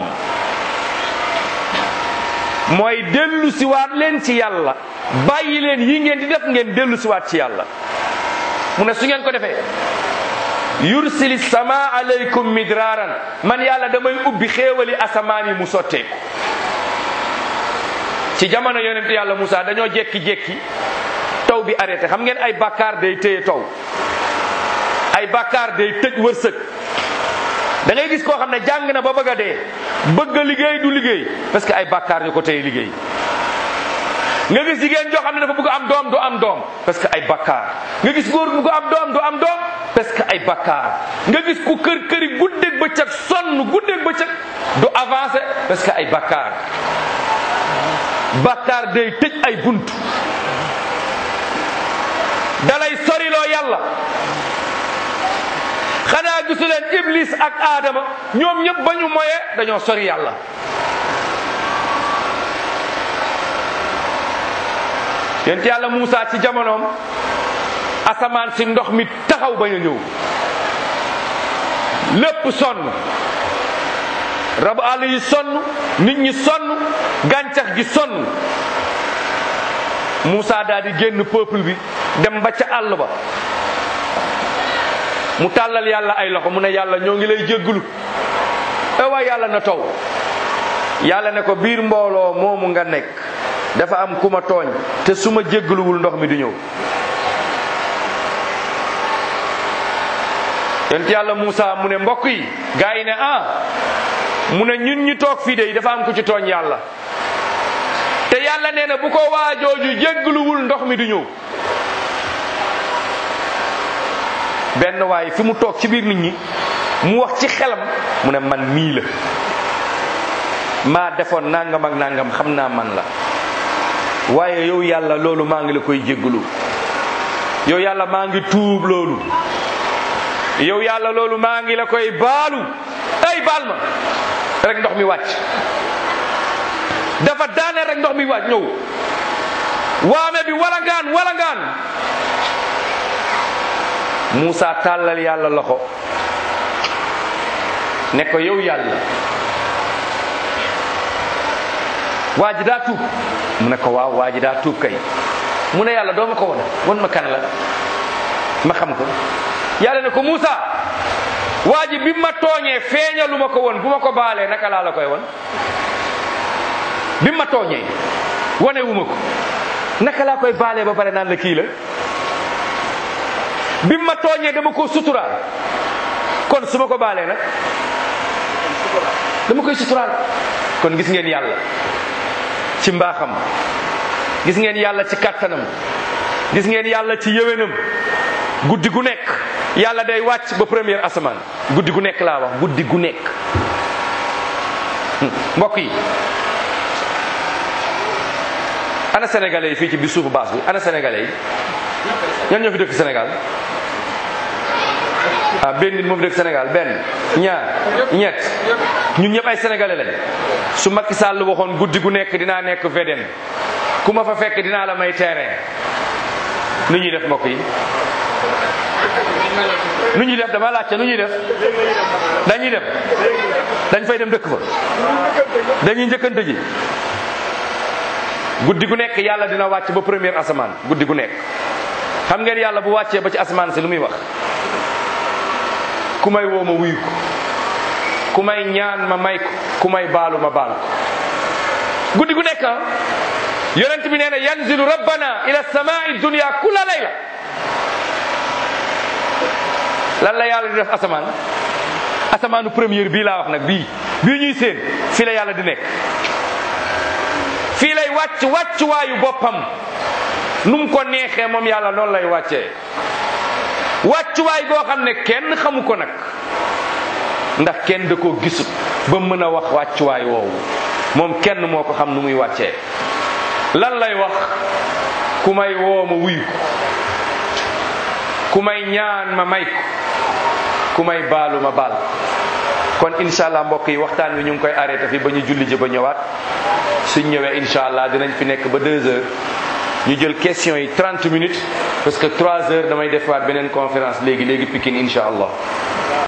mooy dellu siwaat leen ci yàlla bàyyi leen yi ngeen di def ngeen dellu siwaat ci yàlla mu ne su ngeen ko defee yursili sama alaykum midraaran man yàlla damay ubbi xéewali asamaan yi mu sotteeku ci jamono yonent yàlla Musa dañoo jekki-jekki taw bi arrêté xam ngeen ay bàkkaar day téye taw ay bàkkaar day tëj wërsëg da ngay gis koo xam ne jàng na ba bëgg a dee bëgg a liggéey du liggéey parce que ay bàkkaar ñu ko téye liggéey nga gis jigéen joo xam ne dafa bëgg am doom du am doom parce que ay bàkkaar nga gis góor bu bëgg am doom du am doom parce que ay bàkkaar nga gis ku kër këri guddeeg bëccëg sonn guddeeg bëccëg du avancé parce que ay bàkkaar bàkkaar day tëj ay bunt dalay soriloo yàlla xanaa gisu leen iblis ak aadama ñoom ñëpp ba ñu moye dañoo sori yàlla yent yàlla Muusa ci jamonoom asamaan si ndox mi taxaw bañ a ñëw lépp sonn rabu àll yi sonn nit ñi sonn gàncax gi sonn Muusa daal di génn peuple bi dem ba ca àll ba mu tàllal yàlla ay loxo mu ne yàlla ñoo ngi lay jégglu e waay yàlla na taw yàlla ne ko biir mbooloo moomu nga nekk dafa am ku ma tooñ te su ma jéggluwul ndox mi du ñëw yonent yàlla Muusa mu ne mbokk yi gaa yi ne ah mu ne ñun ñu toog fii de dafa am ku ci tooñ yàlla te yàlla nee na bu ko waajooju jéggluwul ndox mi du ñëw benn waay fi mu toog ci biir nit ñi mu wax ci xelam mu ne man mii la maa defoon nangam ak nangam xam naa man la waaye yow yàlla loolu maa ngi la koy jégglu yow yàlla maa ngi tuub loolu yow yàlla loolu maa ngi la koy baalu ay baal ma rek ndox mi wàcc dafa daane rek ndox mi wàcc ñëw waame bi walangaan walangaan Muusa tàllal yàlla loxo ne ko yow yàlla waa ji daa tuub mu ne ko waaw waa ji daa tuub kay mu ne yàlla doo ma ko won won ma kan la ma xam ko yàlla ne ko Muusa waa ji bi ma tooñee feeñalu ma ko woon bu ma ko baalee naka laa la koy won bi ma tooñee wane wu ma ko naka laa koy baalee ba pare naan la kii la bi ma tooñee dama ko suturaal kon su ma ko baalee nag dama koy suturaal kon gis ngeen yàlla ci mbaaxam gis ngeen yàlla ci kàttanam gis ngeen yàlla ci yëwénam guddi gu nekk yàlla day wàcc ba première asamaan guddi gu nekk laa wax guddi gu nekk mbokk yi ana sénégalais yi fii ci biir suufu baas bi ana sénégalais yi ñan ñoo fi dëkk Sénégal ah benn nit moo fi dëkk Sénégal benn ñaar ñett ñun ñëpp ay sénégalais lañ su Macky Sall waxoon guddi gu nekk dinaa nekk VDN ku ma fa fekk dinaa la may terrain nu ñuy def mbokk yi nu ñuy def dama laajte nu ñuy def dañuy def dañ fay dem dëkk fa dañuy njëkkante ji guddi gu nekk yàlla dina wàcc ba première asamaan guddi gu nekk xam ngeen yàlla bu wàccee ba ci asamaan si lu muy wax ku may woo ma wuyu ko ku may ñaan ma may ko ku may baalu ma baal ko guddi gu nekk yonent bi nee na yanzilu rabbana ila samai dunia kula layla lan la yàlla di def asamaan asamaanu première bii laa wax nag bii bii ñuy seen fii la yàlla di nekk fii lay wàcc wàccuwaayu boppam nu mu ko neexee moom yàlla noonu lay wàccee wàccuwaay goo xam ne kenn xamu ko nag ndax kenn da koo gisut ba mën a wax wàccuwaay woowu moom kenn moo ko xam nu muy wàccee lan lay wax ku may woo ma wuyu ko ku may ñaan ma may ko ku may baalu ma baal kon incha allah mbokk yi waxtaan wi ñu ngi koy arrêté fi ba ñu julli ji ba ñëwaat suñ ñëwee incha allah dinañ fi nekk ba deux heures ñu jël question yi 30 minutes parce que 3 heures damay defaat beneen conférence léegi léegi Pikine incha allah